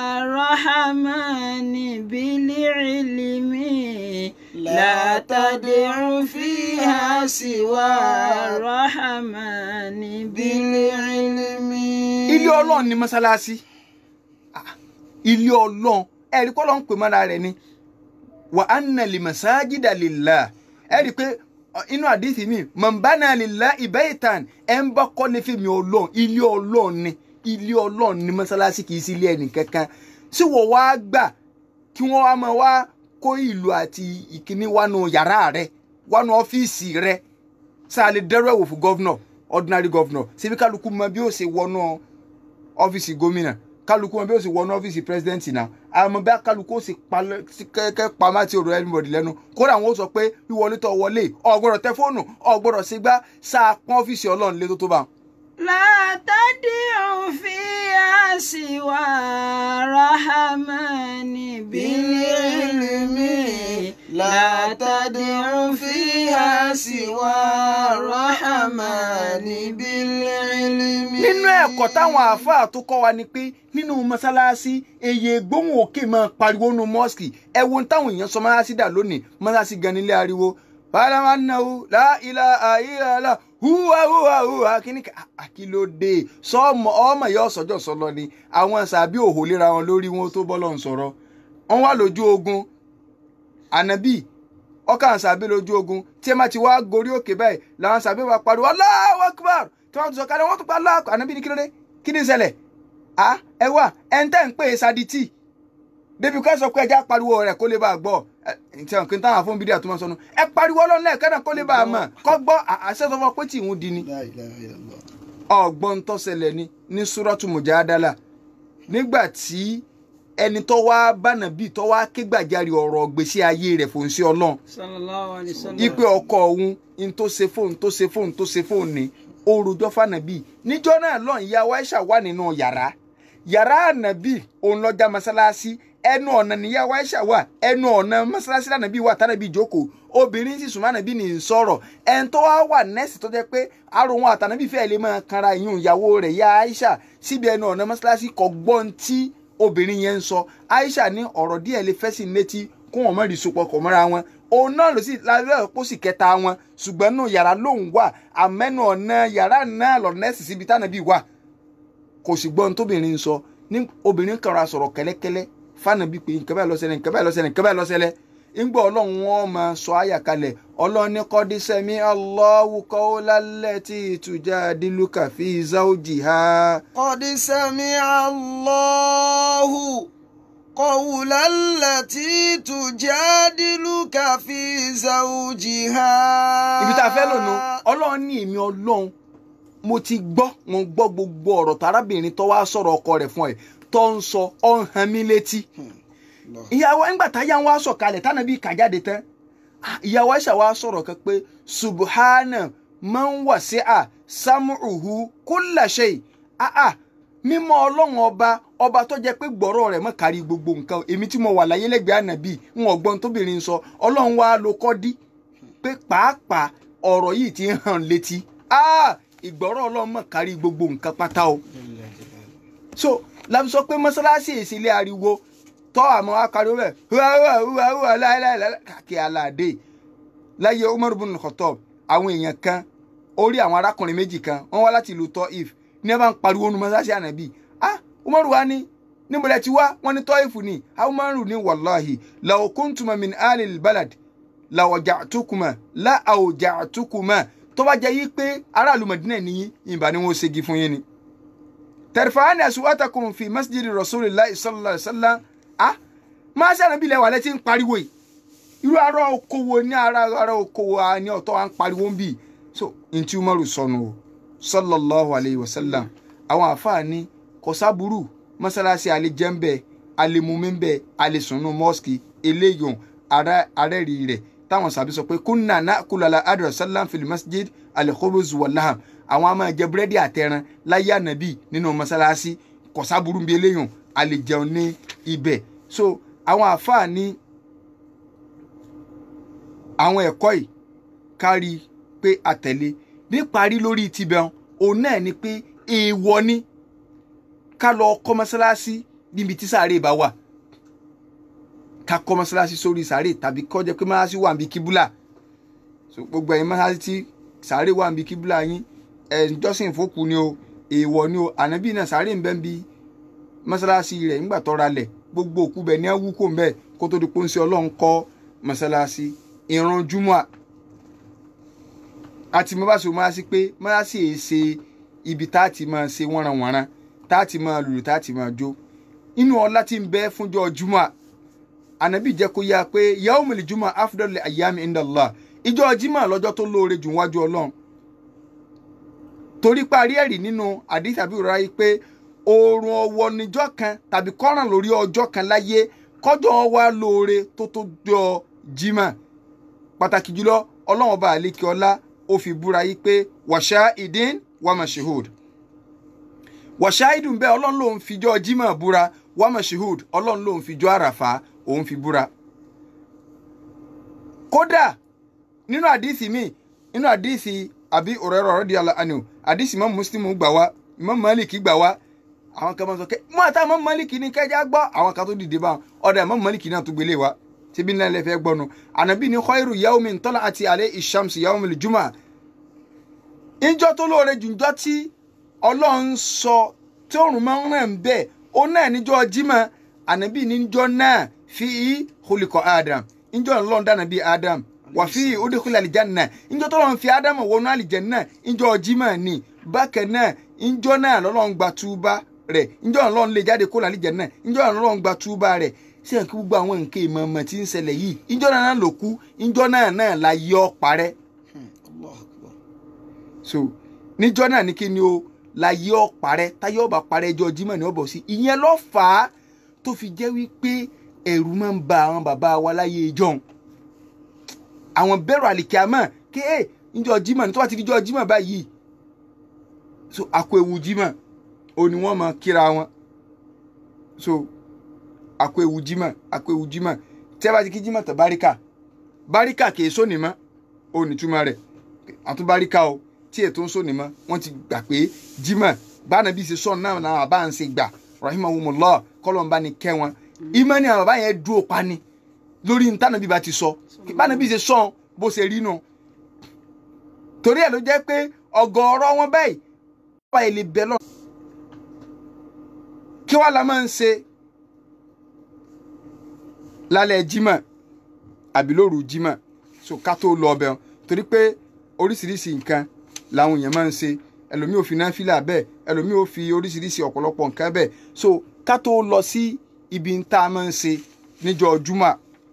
rahmani bil ilmi la tad'u fiha siwa rahmani bil ilmi. ilé ọlọ́run ni mọ́sálásí Ah, ilé ọlọ́run ẹ̀rí kọ́ ló ń pè mọ́ra rẹ̀ ni wa anna limasajida lillah ẹ̀rí pé ọ, inú àdìsí mi mọ̀nbánà lillahi baytan ẹ̀ ń bá kọ́lé fèmí ọlọ́run ilé ọlọ́run ni ilé ọlọ́run ni mọ́sálásí kì í sí ilé ẹnì kankan tí wọ́n wá gbà kí wọ́n wá máa wá kó ìlú àti ìkíní wánu yàrá rẹ̀ wánu ọ́fíìsì rẹ̀ sáà lè dẹ́rù ẹ̀wò fún gọ́vnọ̀ ordinary governor síbi kálukú mọ bí ó ṣe wọnú ọ́fíìsì gómìnà kálukú mọ bí ó ṣe wọnú ọ́fíìsì president náà àmọ́ bí kálukú ó sì kẹ́kẹ́ pamọ́ àti ọ̀rọ̀ anybody lẹ́nu kódà wọn ó sọ pé wíwọlé tó wọlé ò gbọ́dọ̀ tẹ fóònù ò gbọ́dọ̀ ṣe gbá sáà pọ́n ọ́fíìsì ọlọ́run lé tó tó bá wọn. látàdíhùn fi àṣìwà rahamani bílíìlìmí látàdíhùn fi àṣìwà rahamani bílíìlìmí. nínú ẹ̀kọ́ táwọn àáfàá tó kọ́ wa ni pé nínú mọ́sálásí èyí gbóhùn òkè máa pariwo nínú mọ́ọ̀sì ẹ wo ohun táwọn èèyàn sọ mọ́sálásí dà lónìí mọ́sálásí gan nílé ariwo bàlámánàwó láìlà àìlàlà húwa húwa húwa kíní àkìlódé sọmọ ọmọ ìyá ọsọjọ sọlọ ni àwọn sàbí òhò lera wọn lórí wọn tó bọ́ lọ́n sọ̀rọ̀ wọn wà lójú ogun ànábì ọkàn sàbí lójú ogun tí ẹ má ti wá gorí òkè báyìí làwọn sàbí wa pariwo Allahu Akbar tí wọn tún sọ kálẹ̀ wọn tún pa aláàkọ ànábì ní kí ló dé kí ni ìṣẹ̀lẹ̀ à ẹ wà ẹ ń tẹ́ ń pè é sadití débi ká sọ pé ẹja pariwo rẹ̀ kó lè bá a gbọ́ ǹtí àwọn kìntàn àwọn fún bídíà tó máa sọnù ẹ pariwo ọlọ́run lẹ́ẹ̀kan náà kó lè bá a mọ̀ kọ́ gbọ́ àṣẹ tó fọ pé tí ìhun di ni La ilaha illallah. ọgbọ́n tó ṣẹlẹ̀ ni ní súrọ́tù mùjádálà nígbà tí ẹni tó wá bánàbí tó wá ké gbàjarè ọ̀rọ̀ gbèsè ayé rẹ̀ fòun sí ọlọ́run sallallahu alayhi wa sallam. ipe ọkọ òun n tó ṣe fóun tó ṣe fóun tó ṣe fóun ni orujọ fànàbí níjọ́ náà lọ ìyá Aisha wà nínú yàrá yàrá ànàbí òun lọjà mọ́sálásí ẹnu ọ̀nà níyà Aisha wà ẹnu ọ̀nà mọ́sálásí lànàbí wà tànàbí jókòó obìnrin sì súnmọ́ ànàbí ní sọ̀rọ̀ ẹni tó wá wà nẹ́ẹ̀sì tó jẹ́ pé àrò wọn àtànàbí fẹ́ẹ́ lè máa kanra ìyún ìyàwó rẹ̀ yá Aisha síbi ẹnu ọ̀nà mọ́sálásí kò gbọ́n tí obìnrin yẹn ń sọ Aisha ní ọ̀rọ̀ díẹ̀ lè fẹ́ sí létí kó wọn mọ̀ rí sopọ̀ kọ̀ mọ́ra wọn òun náà ló sì lábẹ́ ọ̀pọ̀ sì kẹta wọn ṣùgbọ́n nù yàrá lòun wà àmẹ́nu ọ̀nà yàrá náà lọ nẹ́ẹ̀sì síbi tánàbí wà kò sì gbọ́n tóbìnrin ń sọ ní obìnrin kan ra sọ̀rọ̀ kẹ́lẹ́kẹ́lẹ́ fànàbí pé nǹkan báyìí ló ṣẹlẹ̀ nǹkan báyìí ló ṣẹlẹ̀ nǹkan báyìí ló ṣẹlẹ̀ ńgbà ọlọ́run wọn máa sọ àyà kalẹ̀ ọlọ́run ní kọ́dí sẹ́mi Allahu qawla allati tujadiluka fi zawjiha. قد سمع الله قول التي تجادلك في زوجها ibi tá a fẹ́ lónìí ọlọ́run ní èmi ọlọ́run mo ti gbọ́ mo gbọ́ gbogbo ọ̀rọ̀ tárábìnrin tó wá sọ̀rọ̀ ọkọ rẹ̀ fún ẹ tó ń sọ ọ̀ ń han mí létí ìyàwó ńgbà táyà ń wá sọ̀kalẹ̀ tánàbí kà jáde tán ah, ìyàwó Aisha wá sọ̀rọ̀ kan pé subhana man wasi'a sam'uhu kulla shay ah ah mímọ́ ọlọ́run ọba ọba tó jẹ́ pé gbọ́rọ̀ rẹ̀ mọ́ kárí gbogbo nǹkan èmi tí mo wà láyé lẹ́gbẹ̀ẹ́ ànàbí ń ọgbọ́n tóbìnrin sọ ọlọ́run wá ló kọ́ dí pé pàápàá ọ̀rọ̀ yìí ti ń hàn létí ah ìgbọ́rọ̀ ọlọ́run mọ́ kárí gbogbo nǹkan pátá o so láti sọ pé mọ́sálásí ìsílẹ̀ ariwo tọ́ àmọ́ akariwo bẹ́ẹ̀ hùwà hùwà hùwà hùwà láìláìláì kàkí aláàdé láyé Umar bin Khattab àwọn èèyàn kan orí àwọn arákùnrin méjì kan wọ́n wá láti ìlú Taif ní ẹ bá ń pariwo nu mọ́sálásí ànábì ah Umar wa ní níbẹ̀rẹ̀ tí wá wọ́n ní Taif ni Umaru ní wàláhì law kuntuma min alil balad la waja'tukuma la awja'tukuma tó bá jẹ́ yí pé aráàlú Madina nìyí ìbá ni wọ́n ṣègi fún yín ni tẹrifani aswatakum fi masjidi rasulillahi sallallahu alaihi wasallam ah máa ṣe ànábì lẹ́wà lẹ́tí ń pariwo yìí irú ara okòwò ní ara ara okòwò a ní ọ̀tọ̀ à ń pariwo ń bì so ntí umaru sọnù o sallallahu alayhi wa sallam àwọn àfààní kọsáburú mọ́sálásí alẹ́jẹ́ńbẹ́ alẹ́mumẹ́ńbẹ́ alẹ́sùnú mọ́sìkì eléyòn arẹ́rì rẹ̀ táwọn sàbí sọ pé kúnnà náà kúlọ̀lá adùn sallam fil masjid alẹ́kọ́bọ̀z wàláhàm àwọn a máa jẹ búrẹ́dì àtẹran láyé ànábì nínú mọ́sálásí kọsáburú ń bí eléyòn alẹ́jẹun ní ibẹ̀ so àwọn àfààní àwọn ẹ̀kọ́ yìí kárí pé àtẹ̀lé níparí lórí tibẹ̀ òun náà ni pé èèwọ̀ ni ká lọ kọ́ mọ́sálásí níbi tí sàárè bá wà ká kọ́ mọ́sálásí sórí sàárè tàbí kó jẹ́ pé mọ́sálásí wà níbi kíbúlà so gbogbo ẹ̀yin mọ́sálásí tí sàárè wà níbi kíbúlà yín ẹ̀ ń jọ́sìn fókù ni o èèwọ̀ ni o ànábì náà sàárè ń bẹ níbi mọ́sálásí rẹ̀ nígbà tó ra lẹ̀ gbogbo òkú bẹ̀ ní awú kò ń bẹ̀ kó tó di pé ń ṣe ọlọ́run kọ́ mọ́sálásí ìran júmọ́ àti mo bá ṣe máa sí pé máa sì è ṣe ibi tá a ti máa ṣe wọ́nranwọ̀nran tá a ti máa lùlù tá a ti máa jó inú ọlá tí ń bẹ fúnjọ́ júmọ́ ànábì jẹ́ kó yá pé yaumul júmọ́ afdal ayyami indallah ìjọ jímọ̀ lọ́jọ́ tó lóore jù wájú ọlọ́run torí parí ẹ̀rí nínú àdìsí àbí òrora yìí pé oorun ọwọ́ níjọ́ kan tàbí kọ́ràn lórí ọjọ́ kan láyé kọjọ́ wa lóore tó tó jọ jimá pàtàkì jùlọ ọlọ́run ọba àlékè ọlá ó fi búra yìí pé wàṣà ìdín wàmàṣehud wàṣà ìdùn bẹ́ẹ̀ ọlọ́run lòun fijọ́ jimá búra wàmàṣehud ọlọ́run lòun fijọ́ àràfà òun fi búra kódà nínú àdìsí mi nínú àdìsí àbí òrẹ́rọ̀ ọ̀rọ̀ di àlàánú àdìsí mọ́ muslim gbà wá Imam Malik gbà wá àwọn kan máa sọ kẹ́ mọ́ àtà Imam Malik ní kẹjá gbọ́ àwọn kan tó dìde bá wọn ọ̀dà Imam Malik náà tó gbélé wa tíbi náà lè fẹ́ gbọ́nu ànábì ní khairu yawmin tala'at alayhi ash-shamsu yawmul jumu'ah ìjọ tó lóore jùjọ tí ọlọ́run sọ tí òrùn máa ń ràn bẹ́ẹ̀ ó náà níjọ́ jimá ànábì níjọ́ náà fi khuliqa Adam ìjọ ọlọ́run dáná bíi Adam wà fi udkhila aljanna ìjọ tó lọ́n fi Adam wọnú àlìjẹ́nà ìjọ jimá ni bákan náà ìjọ náà lọ́lọ́run gba túbá rẹ̀ ìjọ ọlọ́run lè jáde kó làlìjẹ́nà ìjọ ọlọ́run gba túbá rẹ̀ sí ẹ̀kí gbogbo àwọn nǹkan ìmọ̀ọ́mọ̀ tí ń ṣẹlẹ̀ yìí ìjọ náà ló kú ìjọ náà náà la yọ parẹ́ Allahu Akbar. so níjọ náà ní kí ni o la yọ parẹ́ táyọ̀ ọba parẹ́ ẹjọ́ jimá ni ó bọ̀ sí ìyẹn ló fà á tó fi jẹ́ wípé ẹ̀rù máa ń ba àwọn bàbá wa láyé ìjọ́un àwọn bẹ̀rù àlìkíámọ̀ ké ẹ̀ níjọ́ jimá ní tó bá ti díjọ́ jimá báyìí so àkó ewu jimá o ni wọ́n máa kíra wọn so àkó ewu jimá àkó ewu jimá tí a bá ti kí jimá tán báríkà báríkà kì í sóni mọ́ o nìtumọ̀ rẹ̀ àtún báríkà o tí ètò ń sóni mọ́ wọ́n ti gbà pé jimá báwọn bí ṣe sọ̀n náà náà bá ń ṣe gbà rahimahumullah kọ́lọ́mbà ni kẹ́ wọn ìmọ̀ ni àwọn bàbá yẹn dúró pa ni lórí ntànà bí ba ti sọ báwọn bí ṣe sọ̀n bó ṣe rí nu torí ẹ̀ ló jẹ́ pé ọ̀gọ̀ọ̀rọ̀ wọn báyìí wà ilé bẹ́ẹ̀ lọ kí wàá la máa ń ṣe lálẹ́ jimá àbí lóru jimá so ká tó lọ ọbẹ̀ torí pé oríṣiríṣi nǹkan làwọn èèyàn máa ń ṣe ẹlòmíì ò fi náfìlà bẹ́ẹ̀ ẹlòmíì ò fi oríṣiríṣi ọ̀pọ̀lọpọ̀ nǹkan bẹ́ẹ̀ so ká tó lọ sí ibi tá a máa ń ṣe níjọ́ jumá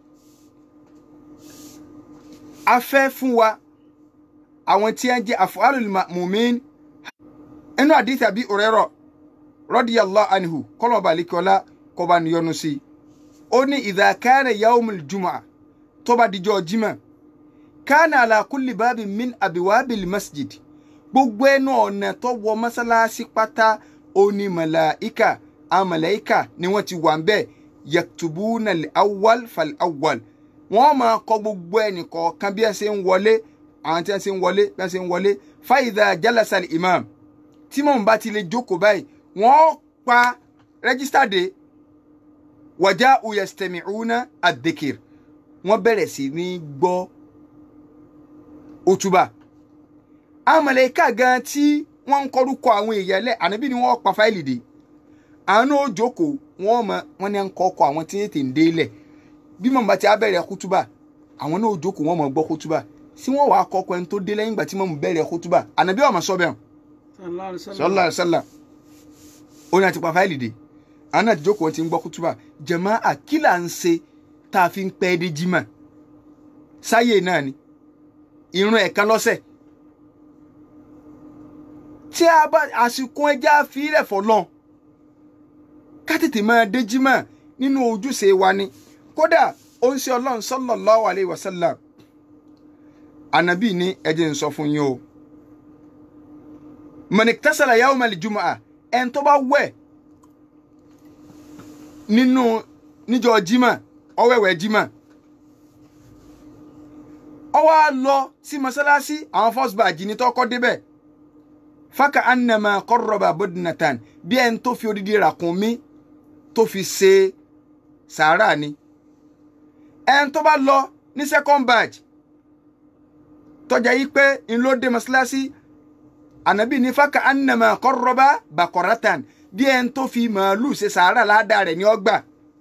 a fẹ́ fún wa àwọn tí wọ́n jẹ́ af'alul ma'mumin inú àdìsí àbí òrẹ́rọ̀ radiyallahu anhu kọ́lọ́ba àlekọ́lá kọ́ba níyọnu sí i ó ní idha kana yawmul jum'a tó bá dijọ́ jimá kana ala kulli babin min abiwabil masjid gbogbo ẹnu ọ̀nà tó wọ mọ́sálásí pátá oní màláìka àwọn màláìka ni wọ́n ti wà ń bẹ̀ yaktubuna al-awwal fal-awwal wọ́n máa kọ gbogbo ẹnì kọ̀ọ̀kan bí ẹ ṣe ń wọlé àwọn tí wọ́n ṣe ń wọlé bí wọ́n ṣe ń wọlé fa idha jalasa al-imam tí mọ̀mú bá ti lè jókòó báyìí wọ́n pa rẹ́gísítà dé waja'u yastami'una ad-dhikr wọ́n bẹ̀rẹ̀ sí ní gbọ́ òtúbà àwọn mọ̀lẹ́kà gan tí wọ́n ń kọ́rúkọ àwọn èèyàn lẹ̀ ànábì ni wọ́n pa fáìlì dé àwọn náà jókòó wọ́n mọ wọ́n ní à ń kọ́kọ́ àwọn tí ètè ń dé lẹ̀ bí mọ̀mọ́ ti á bẹ̀rẹ̀ kútúbà àwọn náà jókòó wọ́n mọ̀ gbọ́ kútúbà sí wọ́n wàá kọ́kọ́ ẹni tó dé lẹ́yìn ìgbà tí mọ̀mọ́ bẹ̀rẹ̀ kútúbà ànábì ọ̀mọ̀ sọ bẹ́ẹ̀ sallallahu alaihi wasallam ó ní àti pa fáìlì dé àwọn náà ti jókòó wọn ti ń gbọ́ kútúbà jẹ̀mọ́ àkílà ń ṣe tá a fi ń pẹ́ dé jímọ̀ sáyé náà ni ìrun ẹ̀kan lọ́sẹ̀ tí a bá àsìkò ẹja fílẹ̀ fọlọ́n ká tètè máa dé jímọ̀ nínú ojúṣe wa ni kódà ó ń ṣe ọlọ́run sallallahu alaihi wasallam ànábì ní ẹjẹ ń sọ fún yín o mọ̀nìkítàsálà yawmal jumu'ah ẹn tó bá wẹ̀ nínú níjọ́ jímọ̀ ọwẹ́wẹ́ jímọ̀ ó wá lọ sí mọ́sálásí àwọn first batch ní tọ́kọ́ débẹ̀ faka annama qarraba budnatan bí ẹni tó fi odidi ràkúnmí tó fi ṣe sàárà ni ẹni tó bá lọ ní second batch tọ́jà yìí pé ń ló dé mọ́sálásí ànábì ní faka annama qarraba baqaratan bí ẹni tó fi màálù ṣe sàárà ládàá rẹ̀ ní ọgbà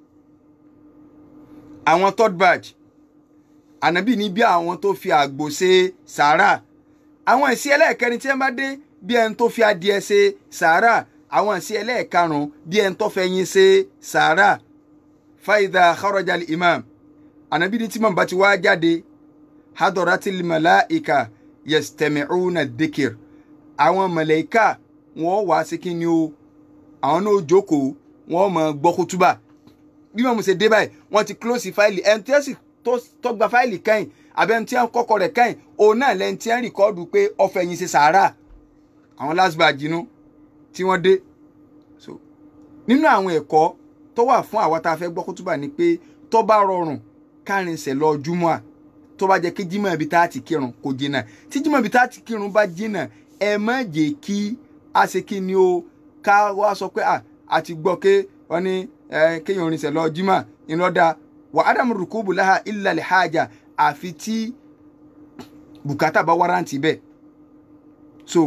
àwọn third batch ànábì ní bí àwọn tó fi àgbò ṣe sàárà àwọn ìsí ẹlẹ́ẹ̀kẹrin tí wọ́n bá dé bí ẹni tó fi adìẹ ṣe sàárà àwọn ìsí ẹlẹ́ẹ̀karùn-ún bí ẹni tó fẹyin ṣe sàárà faidha kharaja imam ànábì ní tí màmú ti wá jáde hadoratil malaika yastami'una dhikr àwọn mọ̀lẹ́kà wọ́n wá sí kí ni o àwọn náà jókòó wọ́n mọ̀ gbọ́ kútúbà bí wọ́n mú ṣe dé báyìí wọ́n ti close fáìlì ẹni tí wọ́n sì tó gba fáìlì kẹ́yìn àbẹ́ ẹni tí wọ́n kọ́kọ́ rẹ̀ kẹ́yìn òun náà lẹ́ni tí wọ́n rìkọ́ọ̀dù pé ọ̀fẹ́ yín ṣe sàárà àwọn last batch inú tí wọ́n dé so nínú àwọn ẹ̀kọ́ tó wà fún àwa tá a fẹ́ gbọ́ kútúbà ni pé tó bá rọrùn kárìnsẹ̀ lọ júmọ́ à tó bá jẹ́ kí jímọ̀ ibi tá a ti kírun kò jìnnà tí jímọ̀ ibi tá a ti kírun bá jìnnà ẹ má jẹ́ kí a ṣe kí ni o ká wá sọ pé a ti gbọ́ pé wọ́n ní kéèyàn rinṣẹ́ lọ jímọ̀ ìlọ́dà wà ádámù rùkúbù láha illa li haja àfi tí bùkátà bá wárántì bẹ́ẹ̀ so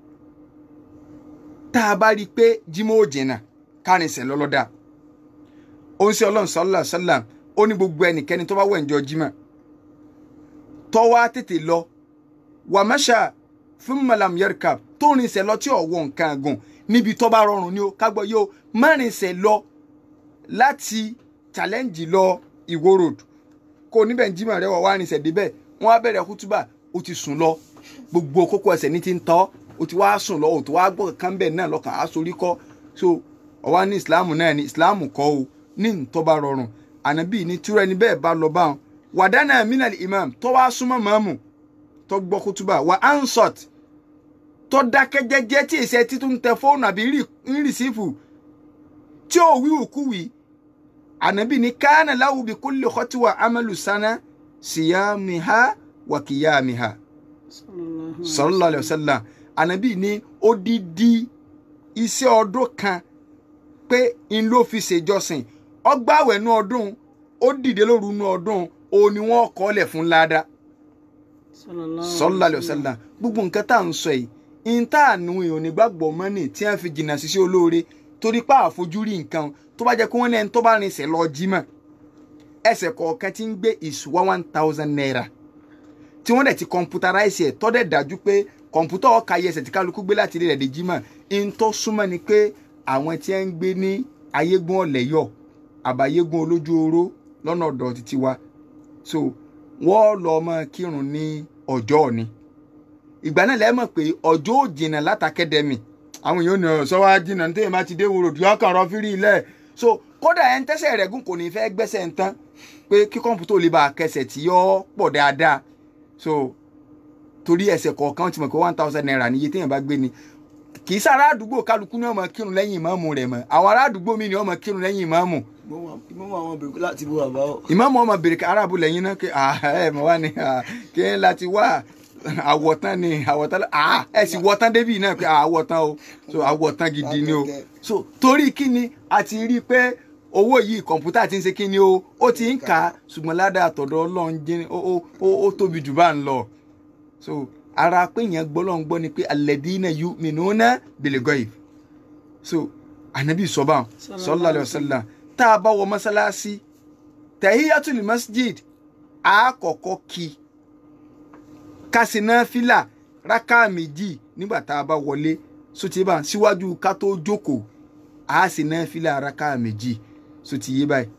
tá a bá rí i pé jímọ̀ ò jìnnà kárìnsẹ̀ lọ́lọ́dà ó ń ṣe ọlọ́run sọ́lá sọ́lá ó ní gbogbo ẹnikẹ́ni tó bá wẹ̀ ǹjọ́ jímọ̀ tó wá tètè lọ wà mẹ́ṣà fún malam yerkab tó rinṣẹ́ lọ tí ọ̀wọ́ nǹkan gùn níbi tó bá rọrùn ni ó kágbọ́ yóò má rinṣẹ́ lọ láti challenge lọ ìwó road kó níbẹ̀ ń jímọ̀ rẹ wọ̀ wá rinṣẹ́ débẹ̀ wọ́n á bẹ̀rẹ̀ kútúbà ó ti sùn lọ gbogbo kókó ẹsẹ̀ ní ti ń tọ́ ó ti wá sùn lọ ó ti wá gbọ́ kankan bẹ́ẹ̀ náà lọ́kàn á sorí kọ́ so ọwá ní ìsìláàmù náà ní ìsìláàmù kọ́ o ní ntọ́ bá rọrùn ànábì ní túrọ̀ ẹni bẹ́ẹ̀ bá lọ báwọn wàdánà minal imam tó wá súnmọ́ mọ́mù tó gbọ́ kútúbà wà ansot tó dákẹ́ jẹ́jẹ́ tí èsì ẹtí tó ń tẹ fóònù àbí ń rìsífù tí ò wí òkú wí ànábì ní kánà láwù bí kulli khutwa amalu sana siyamiha wa qiyamiha sallallahu alaihi wasallam ànábì ní odidi iṣẹ́ ọdún kan pé n ló fi ṣèjọsìn ọgbàwẹ̀ nú ọdún ó dìde lóru nú ọdún òun ni wọ́n kọ́ lẹ̀ fún ládàá sallallahu alaihi wasallam gbogbo nǹkan tá à ń sọ yìí n tá àánú èèyàn nígbàgbọ́ mọ́nì tí wọ́n fi jìnnà síṣẹ́ olóore torí pé àfojúrí nǹkan tó bá jẹ́ kí wọ́n lẹ́ni tó bá rinṣẹ́ lọ jímọ̀ ẹsẹ̀ kọ̀ọ̀kan ti ń gbé ìṣúwá one thousand naira tí wọ́n dẹ̀ ti kọ̀mpútaráìsì ẹ̀ tọ́ dẹ̀ dájú pé kọ̀mpútà ọ̀ka yẹ ẹsẹ̀ tí kálukú gbé láti ilé rẹ̀ dé jímọ̀ n tó súnmọ́ ni pé àwọn tí ń gbé ní ayégún ọ̀lẹ́yọ̀ àbáyégún olójú oró lọ́nà ọ̀dọ̀ títí wa so wọ́n lọ ọmọ kírun ní ọjọ́ òní ìgbà náà lẹ́mọ̀ pé ọjọ́ ò jìnnà látàkẹ́dẹ́mì àwọn èèyàn ní ọ̀sọ́ wa jìnnà ní tẹ́yìn bá ti dé wúrò tí wọ́n kàn rọ fírí ilẹ̀ so kódà ẹ̀ ń tẹ́sẹ̀ rẹ̀ gùn kò ní fẹ́ gbẹ́sẹ̀ ń tán pé kí kọ́mpútà ò lè bá a kẹsẹ̀ tí yọ pọ̀ dáadáa so torí ẹsẹ̀ kọ̀ọ̀kan ti mọ̀ pé one thousand naira níye téèyàn bá gbé ni kì í sára àdúgbò kálukú ní ọmọ kírun lẹ́yìn ìmáàmù rẹ̀ mọ́ àwọn ará àdúgbò mi ní ọmọ kírun lẹ́yìn ìmáàmù ìmọ̀mọ̀ àwọn bèrè láti bó bàbá o. ìmáàmù ọmọ bèrè arábù lẹ́yìn náà kí ẹ mọ̀ wá ní kí n láti wá àwọ̀tán ni àwọ̀tán ẹ sì wọ̀tán débì náà pé àwọ̀tán o so àwọ̀tán gidi ni o so torí kí ni a ti rí i pé owó yìí kọ̀ǹpútà ti ń ṣe kí ni o ó ti ń kà á ṣùgbọ́n ládàá àtọ̀dọ̀ ọlọ́run jẹ́ ó tóbi jù bá ń lọ so ara pé yẹn gbọ́lọ́n gbọ́ ni pé alladina yu'minuna bil ghaib so anabi sọba sallallahu alaihi wasallam tá a bá wọ mọ́sálásí tahiyatul masjid àkọ́kọ́ kí kásìnà fìlà rákà méjì nígbà tá a bá wọlé sotí bá síwájú ká tó jókòó a sì ná fìlà rákà méjì sotí yé báyìí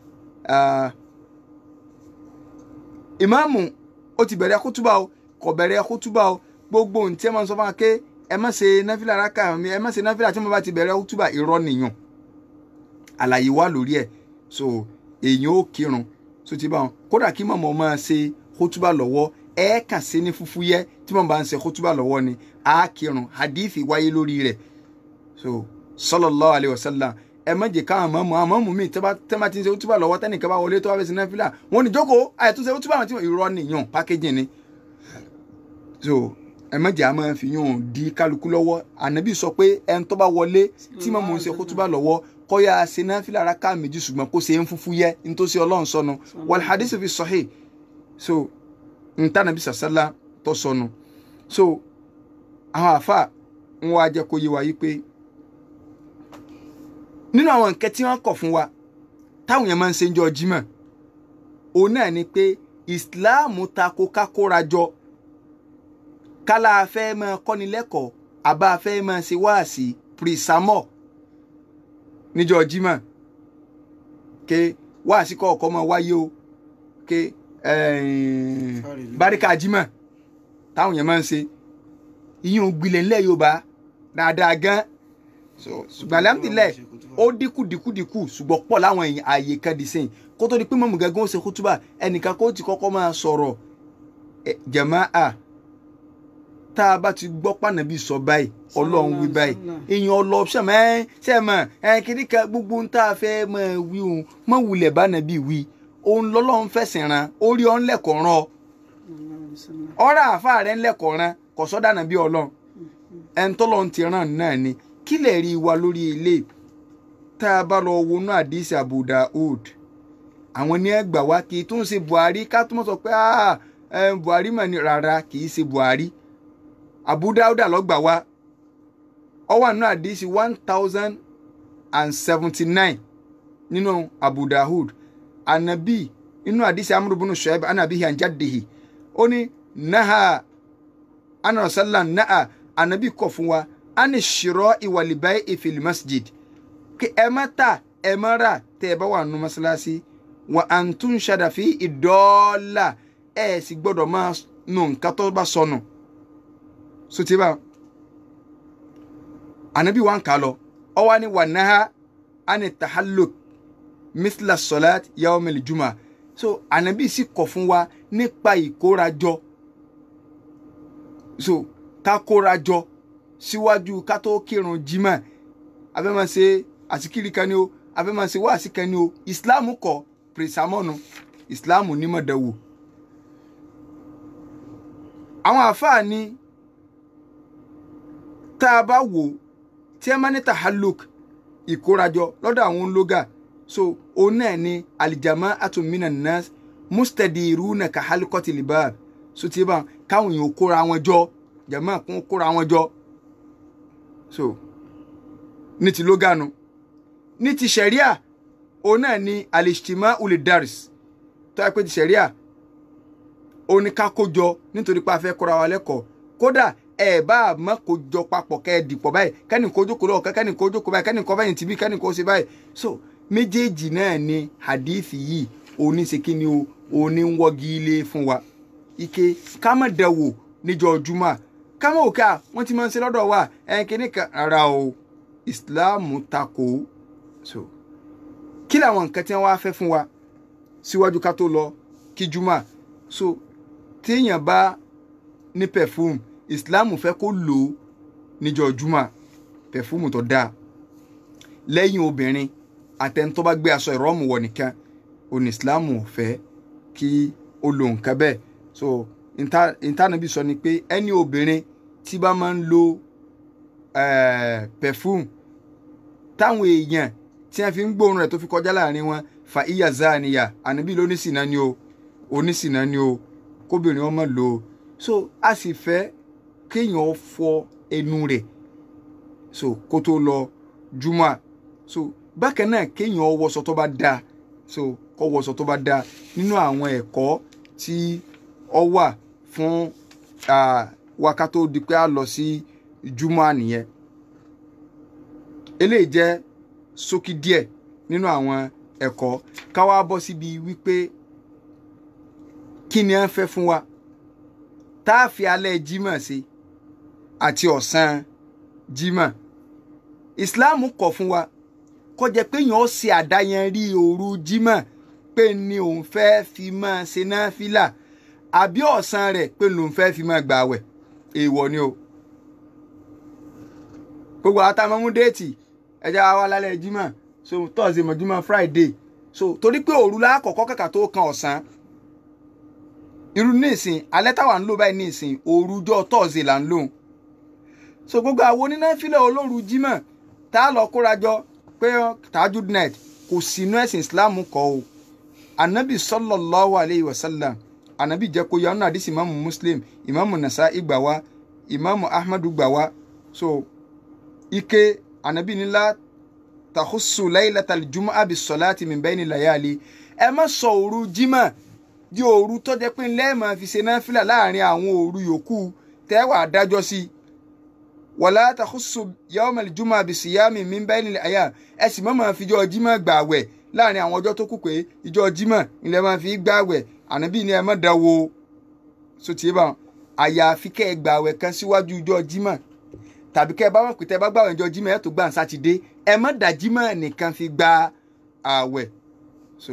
ìmáàmù ó ti bẹ̀rẹ̀ kútúbà o kò bẹ̀rẹ̀ kútúbà o gbogbo ohun tí ẹ máa ń sọ fún wa pé ẹ má ṣe náfìlà rákà mi ẹ má ṣe náfìlà tí mo bá ti bẹ̀rẹ̀ kútúbà irọ́ nìyàn àlàyé wà lórí ẹ̀ so èèyàn ó kírun so ti bá wọn kódà kí mọ̀mọ́ máa ṣe kútúbà lọ́wọ́ ẹ kàn sí ní fúfúyẹ́ tí mọ̀ bá ń ṣe kútúbà lọ́wọ́ ni á kírun hadithi wáyé lórí rẹ̀ so sallallahu alayhi wa sallam ẹ má jẹ́ káwọn mọ̀mọ́ àwọn mọ̀mọ́ mi tẹ́ bá ti ń ṣe kútúbà lọ́wọ́ tẹ́nìkan bá wọlé tó wá fẹ́ ṣe náfìlà wọn ni jókòó àyẹ̀túnṣe kútúbà wọn ti irọ́ nìyàn pákéjì ni so ẹ má jẹ́ àmọ́ fi yún di kálukú lọ́wọ́ ànábì sọ pé ẹni tó bá wọlé tí mọ̀mọ́ ń ṣe kútúbà lọ́wọ́ kọ́ya ṣe náfìlà rákà méjì ṣùgbọ́n kó ṣe ń fúfú yẹ nítòsí ọlọ́run sọnù wal hadith fi sahih so ntànàbí sàṣálà tó sọnù so àwọn àfa ń wá jẹ́ kó yé wa yí pé nínú àwọn nǹkan tí wọ́n kọ̀ fún wa táwọn yẹn máa ń ṣe ń jọ jímọ̀ òun náà ni pé ìsìláàmù tako kákóra jọ kálá afẹ́ máa kọ́ni lẹ́kọ̀ọ́ àbá afẹ́ máa ṣe wáàsí pírísàmọ́ níjọ́ jímọ̀ ké wáàsí kọ̀ọ̀kọ́ máa wáyé o ké báríkà jímọ̀ táwọn yẹn máa ń ṣe ìyẹn ò gbilẹ̀ ńlẹ̀ yorùbá dáadáa gan so ṣùgbọ́n alhamdulilayi ó dínkù dínkù dínkù ṣùgbọ́n pọ̀ láwọn èèyàn ààyè kan di sẹ́yìn kó tó di pé mọ̀mú gángan ó ṣe kútúbà ẹnìkan kó ti kọ́kọ́ máa sọ̀rọ̀ ẹ, jàmáà tá a bá ti gbọ́ pànàbí sọ báyìí ọlọ́run wí báyìí èèyàn ọlọ́ọ̀ṣẹ́ mọ́ ẹ ṣe mọ̀ ẹ kìíní kan gbogbo ń tá a fẹ́ mọ̀ wí òun mọ̀ wulẹ̀ bánàbí wí òun lọ́lọ́run fẹ̀sìn ran orí ọ̀n lẹ́kọ̀ọ́ rán ọ ọ̀rọ̀ àfa rẹ̀ ń lẹ́kọ̀ọ́ rán kò sọ́dà nàbí ọlọ́run ẹni tọ́lọ́ ti ràn náà ni kí lè rí wa lórí ilé tá a bá lọ wọnú àdìsí Abu Daud àwọn ní ẹgbà wá kì í tún ṣe Buhari ká tún sọ pé "Ah, eh, Buhari mà ní rárá kì í ṣe Buhari Abu Dauda lọ́gbà wá ó wà nínú àdìsí one thousand and seventy nine nínú Abu Daud anabi inú àdìsí Amr ibn Shu'aib anabi hanjadihi ó ní naha ana rasulillah naha anabi kọ̀ fún wa ani ṣirọ́ ìwàlìbáyé ìfìlì masjid kí ẹ má ta ẹ má rà tẹ ẹ bá wà nínú mọ́ṣáláṣí wa à ń tún ṣàdàfí ìdọ́ọ́là ẹ sì gbọ́dọ̀ máa nù nǹkan tó bá sọnù sotiba anabi wa ń kà lọ ọ wá ní wà náà ani tahalluk mithla salat yawmil juma so anabi sì kọ̀ fún wa nípa ìkórajọ so ká kórajọ síwájú ká tó kírun jimá abẹ́ máa ṣe àsìkiri kan ni o abẹ́ máa ṣe wáàsí kan ni o islam kọ pèsàmọ́nu islam nímọ̀dẹ̀wò. àwọn àáfàá ni tá a bá wò tí ẹ máa ní tahalluk ìkórajọ lọ́dọ̀ àwọn ológa so òun náà ni alijama atumina nas mustadiruna kahalikoti libab so tí bá káwọn èèyàn kóra wọn jọ jama kún kóra wọn jọ so ní ti lóganu ní ti sẹ̀ríà òun náà ni alishtima ulidaris tó yẹ pé ti sẹ̀ríà òun ni ká kó jọ nítorí pé a fẹ́ kóra wa lẹ́kọ̀ọ́ kódà ẹ bá a mọ̀ kó jọ papọ̀ kẹ́ ẹ dìpọ̀ báyìí kẹ́ni kó jókòó lọ́wọ́ kẹ́ni kó jókòó báyìí kẹ́ni kó báyìí tìbí kẹ́ni kó ṣe báyìí so méjèèjì náà ni hadith yìí òní ṣe kí ni o òní ń wọ́gi ilé fún wa ike ká má dẹ̀wò níjọ́ jumá ká má òkà wọ́n ti máa ń ṣe lọ́dọ̀ wa ẹ̀ kíní kan rárá o ìsìláàmù takò so kí làwọn nǹkan tí wọ́n wá fẹ́ fún wa síwájú ká tó lọ kí jumá so téèyàn bá ní perfume ìsìláàmù fẹ́ kó lò ó níjọ́ jumá perfume tó dáa lẹ́yìn obìnrin àtẹni tó bá gbé aṣọ ìrọ́mù wọ̀ nìkan òní ìsìláàmù ò fẹ́ kí ó lo nǹkan bẹ́ẹ̀ so ìtànàbí sọ ni pé ẹni obìnrin tí bá máa ń lo eh, perfume táwọn èèyàn tí wọ́n fi ń gbóòórùn rẹ̀ tó fi kọjá láàrin wọn fa iya zaniya ànábì ló oníṣìnà ni o oníṣìnà ni o kóbìnrin ọmọ lò ó so a sì fẹ́ kéèyàn fọ ẹnu rẹ̀ so kó tó lọ júmọ́ so bákan náà kéèyàn wọṣọ tó bá dáa so kó wọṣọ tó bá dáa nínú àwọn ẹ̀kọ́ tí ọ wà fún wákà tó di pé a lọ sí júmọ́ nìyẹn eléyìí jẹ́ ṣókí díẹ̀ nínú àwọn ẹ̀kọ́ ká wá bọ́ síbi wípé kí ni à ń fẹ́ fún wa tá a fi alẹ́ jímọ̀ sí àti ọ̀sán jímọ̀ ìsìláàmù kọ̀ fún wa kó jẹ́ pé èèyàn ó ṣe àdáyanrí òru jímọ̀ pé ni òun fẹ́ fi máa ṣe náfìlà àbí ọ̀sán rẹ̀ pé lòun fẹ́ fi máa gbààwẹ̀ èèwọ̀ ni o gbogbo àwọn táwọn mú déètì ẹja wa lálẹ́ jímọ̀ so thursday mọ̀júmọ̀ friday so torí pé òru lákọ̀ọ́kọ́ kàkà tó kan ọ̀sán irú nísìn alẹ́ táwa ń lò báyìí nísìn òrujọ́ thursday là ń lò so gbogbo àwọn onínáfílẹ̀ olóru jímọ̀ tá a lọ kóra jọ pé tajud night kò sínú ẹ̀sìn islam kọ́ o anabi sallallahu alayhi wa sallam anabi jẹ́ kó yanu àdìsí imaamu muslim imaamu nasa'i gbà wá imaamu ahmadu gbà wá so ike anabi nílá tahusu laylatal jumu'a bis salati min bayni layali ẹ má sọ òru jímọ̀ di òru tó jẹ́ pé ńlẹ́ máa fi ṣe náfìlà láàrin àwọn òru yòókù tẹ́wà dájọ́ sí wàlá tahusu yawmal jumu'a bis siyami min bayni layali ẹ sì má máa fi jọ jímọ̀ gbààwẹ̀ láàrin àwọn ọjọ́ tó kù pé ìjọ jímọ̀ ńlẹ́ máa fi gbààwẹ̀ ànábì ni ẹ má dáwọ́ sotie bá àyàfi kẹ́ ẹ gba àwẹ̀ kan síwájú ọjọ́ jímọ̀ tàbí kẹ́ ẹ bá wọn pè tẹ́ ẹ bá gbà ọjọ́ jímọ̀ ẹ tó gbà ń sátidé ẹ má dá jímọ̀ nìkan fi gba àwẹ̀ so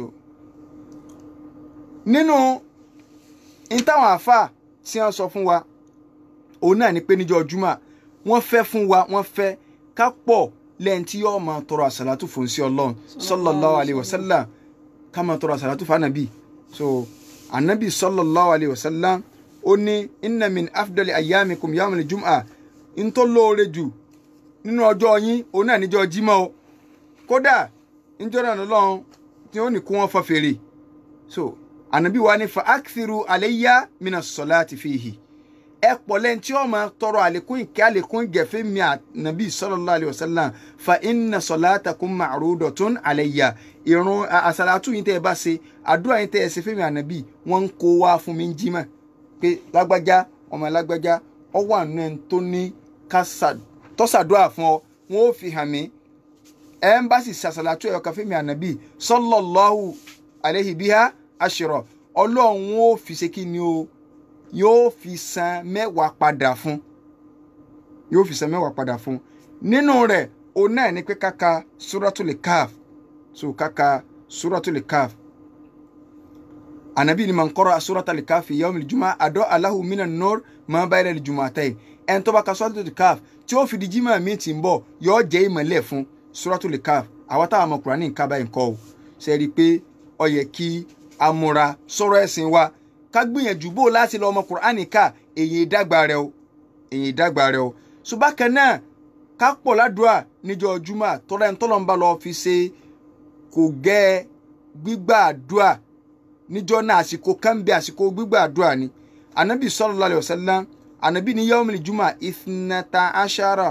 nínú n táwọn àáfàá tí wọ́n sọ fún wa òun náà ni pé níjọ́ júmọ̀ wọ́n fẹ́ fún wa wọ́n fẹ́ ká pọ̀ lẹ́yìn tí yóò máa tọrọ àsàlátù fún sí ọlọ́run sallallahu alayhi wa sallam ká máa tọrọ àsàlátù fún ànàbì so ànàbì sallallahu alayhi wa sallam ó ní inna min afdali ayyamikum yawmul jum'a ń tó lóore jù nínú ọjọ́ yín òun náà níjọ́ jímọ̀ o kódà níjọ́ náà lọ́lọ́run tí ó ní kó wọ́n fa fèrè so ànàbì wa ní fa akthiru alayya mina salati fihi ẹ pọ̀ lẹ́yìn tí ó máa tọrọ àlékún ìkẹ́ àlékún ìgẹ̀fẹ́ mi ànàbì sallallahu alayhi wa sallam fa inna salatakum ma'rudatun alayya ìrun àsàlátù yín tẹ́ ẹ bá ṣe àdúrà yín tẹ́ ẹ ṣe fẹ́mi ànàbì wọ́n ń kó wá fún mi ń jímọ̀ pé lágbájá ọmọ lágbájá ọ wà nínú ẹni tó ní ká tọ́sàdúrà fún ọ wọn ó fi hàn mí ẹ ń bá sì ṣàṣàlátù ẹ̀yọ kan fẹ́mi ànàbì sallallahu alayhi biha ashra ọlọ́run ó fi ṣe kí ni o yóò fi san mẹ́wàá padà fún yóò fi san mẹ́wàá padà fún nínú rẹ̀ òun náà ni pé káka suratul kaf so káka suratul kaf anabi ni man qara suratul kaf yawmil juma adọ́ alahu minan nur ma bayna al jumatayn ẹni tó bá ka suratul kaf tí ó fi di jimá mi ti ń bọ̀ yóò jẹ́ ìmọ̀lẹ̀ fún suratul kaf àwọn táwọn ọmọ Kùránì nǹkan báyìí kọ́ o ṣe rí i pé ó yẹ kí a múra sọ̀rọ̀ ẹ̀sìn wa ká gbìyànjú bó láti lọ ọmọ Kùránì ká èyí ìdàgbà rẹ o èyí ìdàgbà rẹ o ṣùgbọ́n kan náà ká pọ̀ ládùúà níjọ́ júmọ́ tọ́lá ẹni tọ́lọ́ ń bá lọ fi ṣe kò gẹ́ gbígbà àdúà níjọ́ náà àsìkò kánbẹ́ àsìkò gbígbà àdúà ni anabi sallallahu alaihi wasallam anabi ní yawmil juma ithnata ashara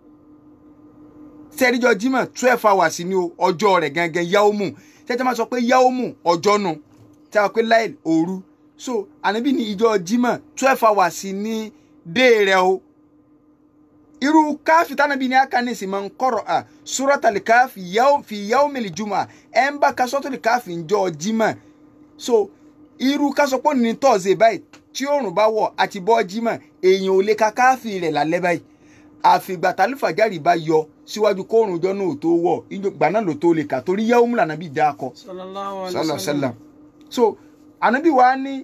sẹ́ẹ̀díjọ́ jímọ̀ twelve hours ni o ọjọ́ rẹ̀ gangan yawmu tẹ́tẹ́ máa sọ pé yawmu ọjọ́ nu tí a pé láìl òru so anabi ní ìjọ jímọ̀ twelve hours ní dé rẹ̀ o irú káfí tánàbí ní akanisi máa ń kọ̀rọ̀ à suratul káfí fi yawmil juma ẹ̀ ń bá ka suratul káfí ńjọ́ jímọ̀ so irú kásọpọ̀ ní tọ́ọ̀sì báyìí tí òòrùn bá wọ̀ àti bọ́ jímọ̀ èèyàn ò lè ka káfí rẹ̀ lálẹ́ báyìí àfìgbà tálífàjárì bá yọ síwájú kóòrùn ọjọ́ náà tó wọ̀ ìgbà náà ló tó lè kà torí yawmu lànàbí dá akọ sallallahu alaihi sallallahu wasallam. sallam so ànábì wa ní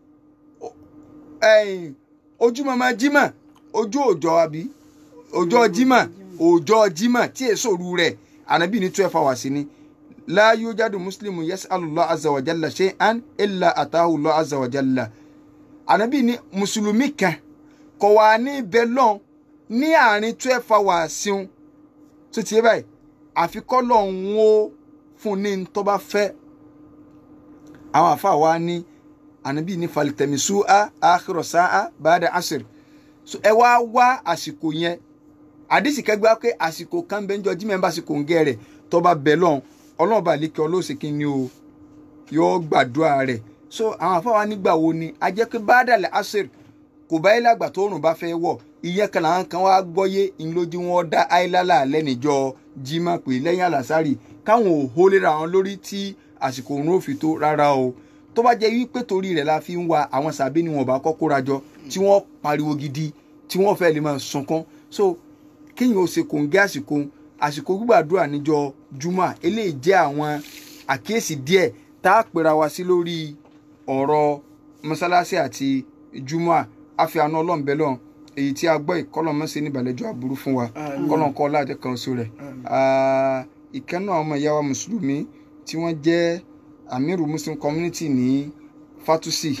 ẹ̀yìn ojúmọmọ jímọ̀ ojú òjò àbí ọjọ́ jímọ̀ ọjọ́ jímọ̀ tí èso ru rẹ̀ ànábì ní twelve hours ni la yujadu muslimu yas'alullah azza wa jalla shay'an illa atahu Allah azza wa jalla ànábì ní mùsùlùmí kan kò wá ní bẹ́lọ́n ní àárín twelve hours un tó ti yé báyìí àfikọ́ lọ́hún ó fún ní tó bá fẹ́ àwọn àfa wa ní ànábì ní falitẹ̀mísú a àkìrọ̀ sáà bàdà àṣírí so ẹ wá wá àsìkò yẹn àdìsí kẹgbẹ́ pé àsìkò kan bẹ́ẹ̀ ń jọ jímẹ̀ ń bá àsìkò ń gẹ́ rẹ̀ tó bá bẹ̀ lọ́hún ọlọ́run bá lékè ọlọ́sẹ̀ kí ni o yóò gbàdúrà rẹ̀ so àwọn àfa wa nígbà wo ni a jẹ́ pé bàdàlẹ̀ àṣírí kò bá ilé àgbà tó rùn bá fẹ́ wọ̀ ìyẹn kan làwọn kan wá gbọ́yé ìlójú wọn dá àìlálà lẹ́nìjọ jimá pé lẹ́yìn àlàsárì káwọn ò hó lera wọn lórí tí àsìkò òun ò fi tó rárá o tó bá jẹ́ wípé torí rẹ̀ la fi ń wa àwọn sàbí ni wọn bá kọ́ kóra jọ tí wọ́n pariwo gidi tí wọ́n fẹ́ lè máa sunkún so kéèyàn ó ṣe kòǹgẹ́ àsìkò àsìkò gbígbàdúrà níjọ jumá eléyìí jẹ́ àwọn àkíyèsí díẹ̀ tá a pera wa sí lórí ọ̀rọ̀ mọ́sálásí àti jumá àfihàn ọlọ́ọ̀bẹ́lọ́ọ̀ èyí tí a gbọ́ ìkọlọ̀ mọ́ sí níbàlẹ́jọ́ aburú fún wa kọ́lọ̀ kọ́ láti kan so rẹ̀ ìkẹ́nà ọmọ ìyá wa mùsùlùmí tí wọ́n jẹ́ amiru muslim community ní fatusi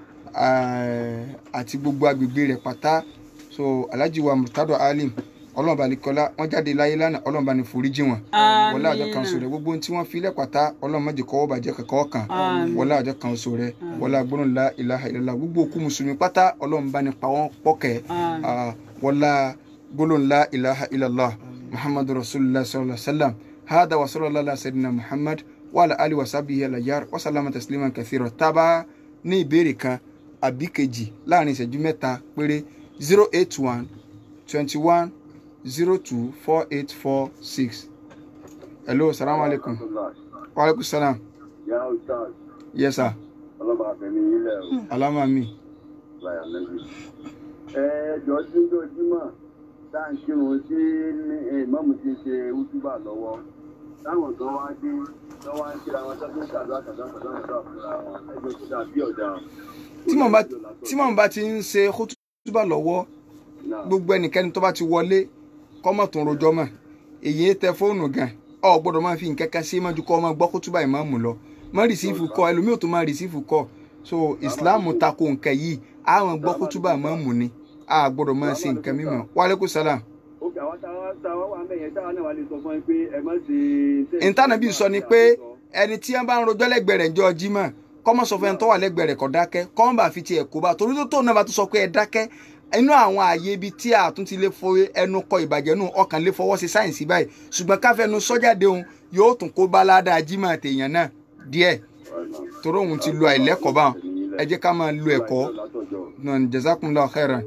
àti gbogbo agbègbè rẹ̀ pátá so alhaji wa murtado alim ọlọ́ọ̀bá nìkọ́lá wọ́n jáde láyé lánàá ọlọ́ọ̀bá ní foríjì wọn wọlé àjọ kan so rẹ̀ gbogbo ohun tí wọ́n fi lẹ̀ pátá ọlọ́ọ̀mọ́jì kọ́wọ́ bàjẹ́ kẹ́kọ́ kan wọlé àjọ kan so rẹ̀ wọlé agbóhùn la ilaha illallah gbogbo òkú mùsùlùmí pátá ọlọ́ọ̀bá ní pa wọ́n pọ̀kẹ́ wọlé gbólóhùn la ilaha illallah muhammadu rasulillah sallallahu alaihi wa sallam hada wa sallallahu alaihi wa sallam muhammad wa ala ali wa sabihi alayar wa salama tasliman kathira taba ní ìbéèrè kan àbí kejì láàrin ìṣẹ́jú mẹ́ta péré zero eight one twenty one zero two four eight four six hello salaam alaikum wa alaikum salam Ya Ustaz, yes sir ọlọ́mọ àfẹ́mi ilẹ̀ o. alama mi láyà lẹ́yìn. ẹ jọ sí lójúmọ́ tá à ń kírun sí ìmọ̀mù ti ṣe útúbà lọ́wọ́ táwọn kan wá dé tó wá ń kíra wọn tó tó ń ṣàdúrà ṣàdúrà ṣàdúrà ṣàdúrà fúnra wọn ẹjọ́ tó dà bí ọ̀dà. tí mò ń bá tí mò ń bá ti ń ṣe kútúbà lọ́wọ́ gbogbo ẹnikẹ́ni tó bá ti wọlé kọ́mọ̀ tó ń rojọ́ mọ̀ èyí tẹ fóònù gan ọ gbọ́dọ̀ máa fi nǹkan kan sí mọ́jú kọ́ ọmọ gbọ́ kútúbà ìmáàmù lọ mọ́ rìsífù kọ́ ẹlòmíì ò tó máa rìsífù kọ́ so islam tako nǹkan yìí àwọn gbọ́ kútúbà ìmáàmù ni a gbọ́dọ̀ máa ṣe nǹkan mímọ́ wàlẹ́kùn sálàm. ó kà wá táwa táwa wà mẹ́yẹn táwa náà wà lè sọ fún ẹ pé ẹ má ṣe. ìtànàbí sọ ni pé ẹni tí wọn bá ń rojọ́ lẹ́gbẹ̀ẹ́ rẹ̀ jọ jímọ̀ kọ́mọ sọ fún ẹni tó wà lẹ́gbẹ̀ẹ́ rẹ̀ kó dákẹ́ kọ́mọ bá fi tiẹ̀ kó bá torí tó tóun náà bá tún sọ pé ẹ dákẹ́ inú àwọn ààyè ibi tí a tún ti lè fo ẹnu kọ ìbàjẹ́ nù ọkàn lè fọwọ́ sí sáyẹ̀nsì báyìí ṣùgbọ́n káfẹ́nu sọ́jáde òun yóò tún kó bá ládàá jímọ̀ àtẹ̀yàn náà díẹ̀ torí òun ti lo àìlẹ́kọ̀ọ́ báwọn ẹ jẹ́ ká máa lo ẹ̀kọ́ náà jazakumullahu khairan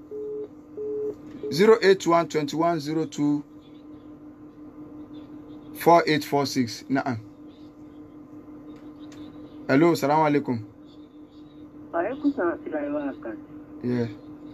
zero eight one twenty one zero two four eight four six naam hello salaam alaikum. Àlékún sàn sí àìwá àkàn. Yeah.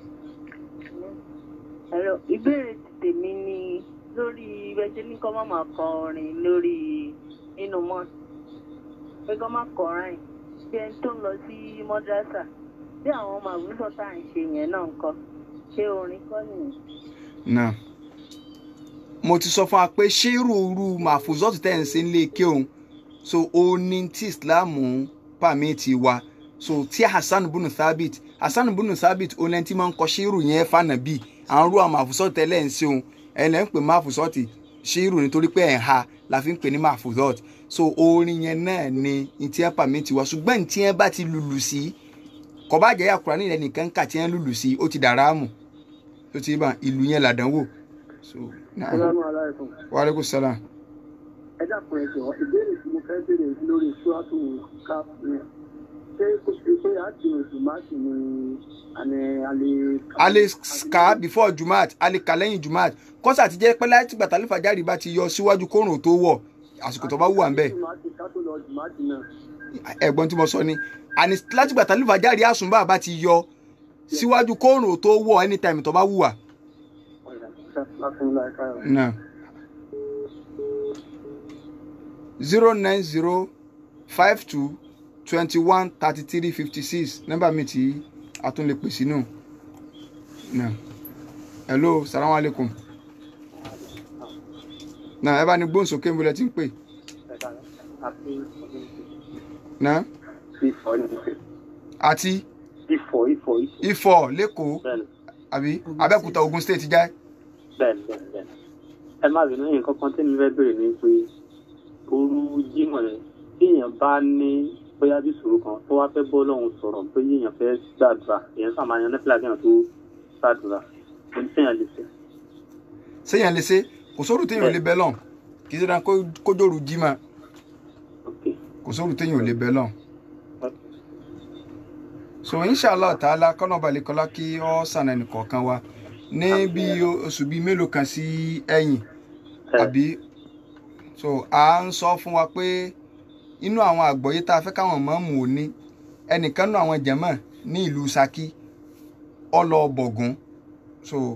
Ẹ̀rọ ìbéèrè ti tèmi ni lórí ìbẹ́jẹ́ ní kọ́ máa kọ orin lórí nínú mọ́ọ̀sì. Pé kọ́ máa kọ ráìn. Bí ẹni tó ń lọ sí mọ́dásà. Bí àwọn ọmọ àwùjọ tá à ń ṣe yẹn náà ń kọ́. Ṣé orin kọ́ nìyẹn? náà mo ti sọ fún wa pé ṣé irú màfúzọ́tù tẹ̀ ń ṣe nílé ike òun so ó ní tí islam pàmìtì wa so tí hasan bunu thabit hasan bunu thabit ó lẹ́ni tí máa ń kọ ṣírù yẹn fànàbí àwọn irú àwọn màfúzọ́tù tẹ́lẹ̀ ń ṣe òun ẹ̀ lẹ́ ń pè màfúzọ́tù ṣírù nítorí pé ẹ̀ ń ha la fi ń pè ní màfúzọ́tù so orin yẹn náà ni tí ẹ pàmìtì wa ṣùgbọ́n tí ẹ bá ti lùlù sí kọ́ bá jẹ́ àkùrá nílẹ̀ nìkan kà tí ẹ lùlù sí ó ti dàrá mù tó ti bá ìlú yẹn làdánwò. so náà Assalamu alaikum. wa aleykum salaam. ẹ dàpọ̀ ẹ jọ ìbéèrè tí mo fẹ́ béèrè lórí ṣúwátò káfíń ṣé kò ṣe pé àtìmọ̀ tòmátì ni àmì alẹ́. a lè kà before jumat a lè kà lẹ́yìn jumat kọ́sà ti jẹ́ pé láti gbàtà lífàjárì bá ti yọ síwájú kóòrùn tó wọ̀ àsìkò tó bá wù wà ń bẹ̀. tòmátì ká tó lọ tòmátì náà. ẹ̀gbọ́n tí mo sọ ni àní láti gbàtà lífàjárì àsùnbà bá ti yọ síwájú kóòrùn tó wọ̀ anytime tó bá wù wà. náà zero nine zero five two twenty one thirty three fifty six nọ́mbà mi tí a tún lè pè sínú náà hello salaam aleykum náà ẹ bá ní gbóhùnsókè nbọlẹ tí ń pè náà ifọ̀ ní ìfẹ́. àti ifọ̀ ifọ̀ ifọ̀. ifọ̀ lẹ́kọ̀ọ́ bẹ́ẹ̀ni àbí abẹ́òkúta ogun state já bẹ́ẹ̀ni bẹ́ẹ̀ni bẹ́ẹ̀ni. ẹ má bínú nǹkan kan tí mi fẹ́ béèrè ni pé ooru jímọ̀ rẹ̀ tí èèyàn bá ní bóyá bí ìṣòro kan tó wá fẹ́ bọ́ lọ́hùn sọ̀rọ̀ pé èèyàn fẹ́ gbàdúrà èèyàn sàmà yan nẹ́fìlà kéèyàn tó gbàdúrà kò ní sẹ́yìn lè ṣe. séèyàn lè ṣe kò sóòrù téèyàn ò lè bẹ́ lọ́n kì í ṣe dáa kójóòrù jí ma ok kò sóòrù téèyàn ò lè bẹ́ lọ́n. so inshallah taala kọ́nà balẹ̀kọ́lá kí ọ́ sànà ẹnìkọ̀ọ̀kan wa ní bí oṣù bíi mélòó kan sí ẹ̀yìn àbí so à ń sọ fún wa pé inú àwọn àgbọ̀yé tá a fẹ́ káwọn mọ̀ọ́mù ò ní ẹnìkan nú àwọn jẹ̀mọ́ ní ìlú Ṣakí ọlọ́ọ̀bọ̀gún so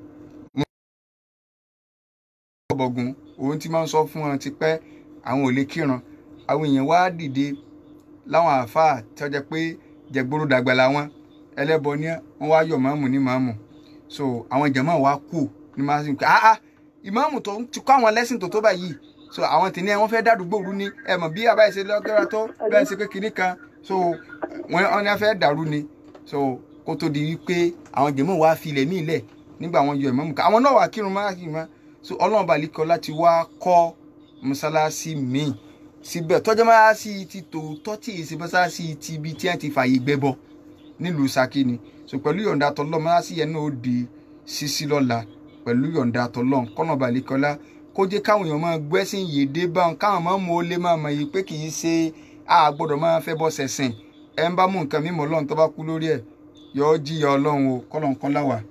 ọlọ́ọ̀bọ̀gún òun ti máa ń sọ fún wọn tipẹ́ àwọn ò lè kíran àwọn èèyàn wá dìde láwọn àáfàá tí wọ́n jẹ́ pé jẹ̀gbóró dàgbà làwọn ẹlẹ́bọ ní wọ́n wá yọ̀ mọ̀ọ́mù ní mọ̀ọ́mù so àwọn jẹ̀mọ́ wa kù ní máa ń pè ah ah ìmáàmù tó ti kọ́ àwọn lẹ́sìn tó tó báyìí so àwọn tì ní ẹ wọ́n fẹ́ dádúgbò rú ni ẹ mọ̀ bí àbáyé ṣe lọ́gẹ́rẹ́ tó bẹ́ẹ̀ ṣe pé kinní kan so wọ́n wọ́n ní wọ́n fẹ́ dàrú ni so kó tó di wípé àwọn jẹ̀mọ́ wa filẹ̀ mí lẹ̀ nígbà àwọn yọ ìmáàmù ká àwọn náà wà kírun má kírun má so ọlọ́run balikọ láti wá kọ́ mọ́sálásí míì síbẹ̀ tọ́jú mọ́sálásí ti tòótọ́ tí èsì mọ́sálásí ti ibi tí wọ́n ti fààyè gbẹ́bọ nílùú Ṣakí ni so pẹ̀lú yọ̀ǹda tọ́lọ́ mọ́sálásí yẹn náà ó di ṣíṣí lọ́la pẹ̀lú yọ̀ǹda tọ́lọ́n kọ́nà balikọ́lá kó jẹ́ káwọn èèyàn máa gbẹ́sìn yèdè bá wọn káwọn máa mú ó lé máa mọ̀ yìí pé kì í ṣe a gbọ́dọ̀ máa fẹ́ bọ́ sẹ̀sìn ẹ̀ ń bá mú nǹkan mímọ́ ọlọ́run tó bá kú lórí ẹ̀ yọ ọ́ jíyà ọlọ́run o kọ́lọ́n kan láwà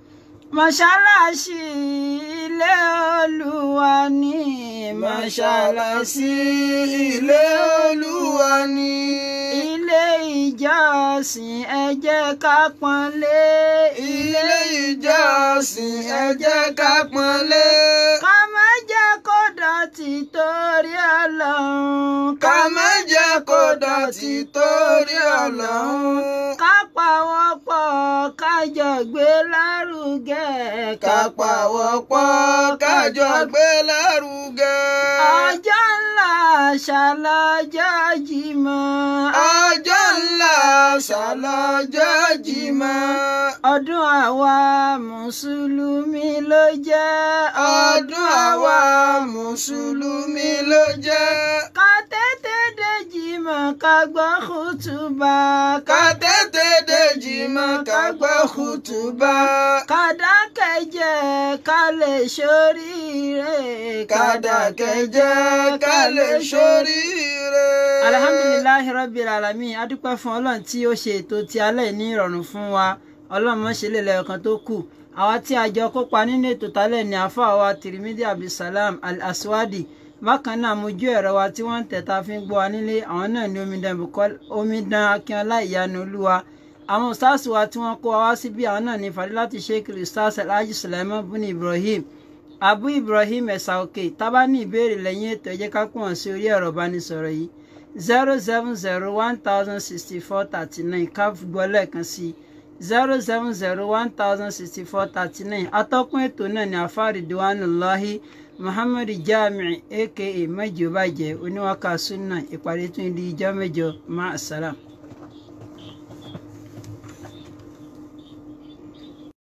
mọ́ṣáláṣí ilé olúwa ní mọ́ṣáláṣí ilé olúwa ni. ilé ìjọsìn ẹ jẹ́ ká pọ́nlé ilé ìjọsìn ẹ jẹ́ ká pọ́nlé. ká má jẹ́ kó dọ̀tí torí ọlọ́run ká má jẹ́ kó dọ̀tí torí ọlọ́run. ká pawọ́pọ̀ ká jọ gbé lárugẹ ká pawọ́pọ̀ ká jọ gbé lárugẹ. ọjọ́ ńlá ṣàlọ́jọ́ jímọ̀ ọjọ́ ńlá ṣàlọ́jọ́ jímọ̀. ọdún àwa mùsùlùmí ló jẹ́ ọdún àwa mùsùlùmí ló jẹ́. ká tètè dé jímọ̀ ká gbọ́ kùtùbà ká tètè dé jímọ̀ ká gbọ́ kùtùbà. ká dákẹ́ jẹ́ ká lè ṣoríire ká dákẹ́ jẹ́ ká lè ṣoríire. alhamdulilayi rabbil alamin adúpẹ́ fún ọlọ́run tí ó ṣe ètò ti alẹ́ ní ìrọ̀rùn fún wa ọlọ́run mọ́ ṣe lè lẹ́yọ̀kan tó kù àwa tí a jọ kópa nínú ètò tálẹ̀ ní àfáà wa tirimidi abdulsalam al-aswadi bákan náà mojú ẹ̀rọ wa tí wọ́n ń tẹ̀ta fi ń gbọ́ wa nílé àwọn náà ní omidan Bùkọ́lá omidan akínọlá ìyanu olúwa àwọn stars wa tí wọ́n kó wa wá síbí àwọn náà ní fadilati sheikh stars alhaji sulaiman buni ibrahim abu ibrahim ẹ̀sà òkè tábà ní ìbéèrè lẹ́yìn ètò ẹ jẹ́ ká pọ̀ sí orí ẹ̀rọ ìbánisọ̀rọ̀ yìí zero seven zero one thousand sixty four thirty nine ká gbọ́ lẹ́ẹ̀kan sí i zero seven zero one thousand sixty four thirty nine atọ́kùn ètò náà ní afárí diwanullahi muhammad jamiu aka mẹ́jọ bàjẹ́ oníwàkà sunna ìpàdé tún di ijọ́ mẹ́jọ máa sálàm.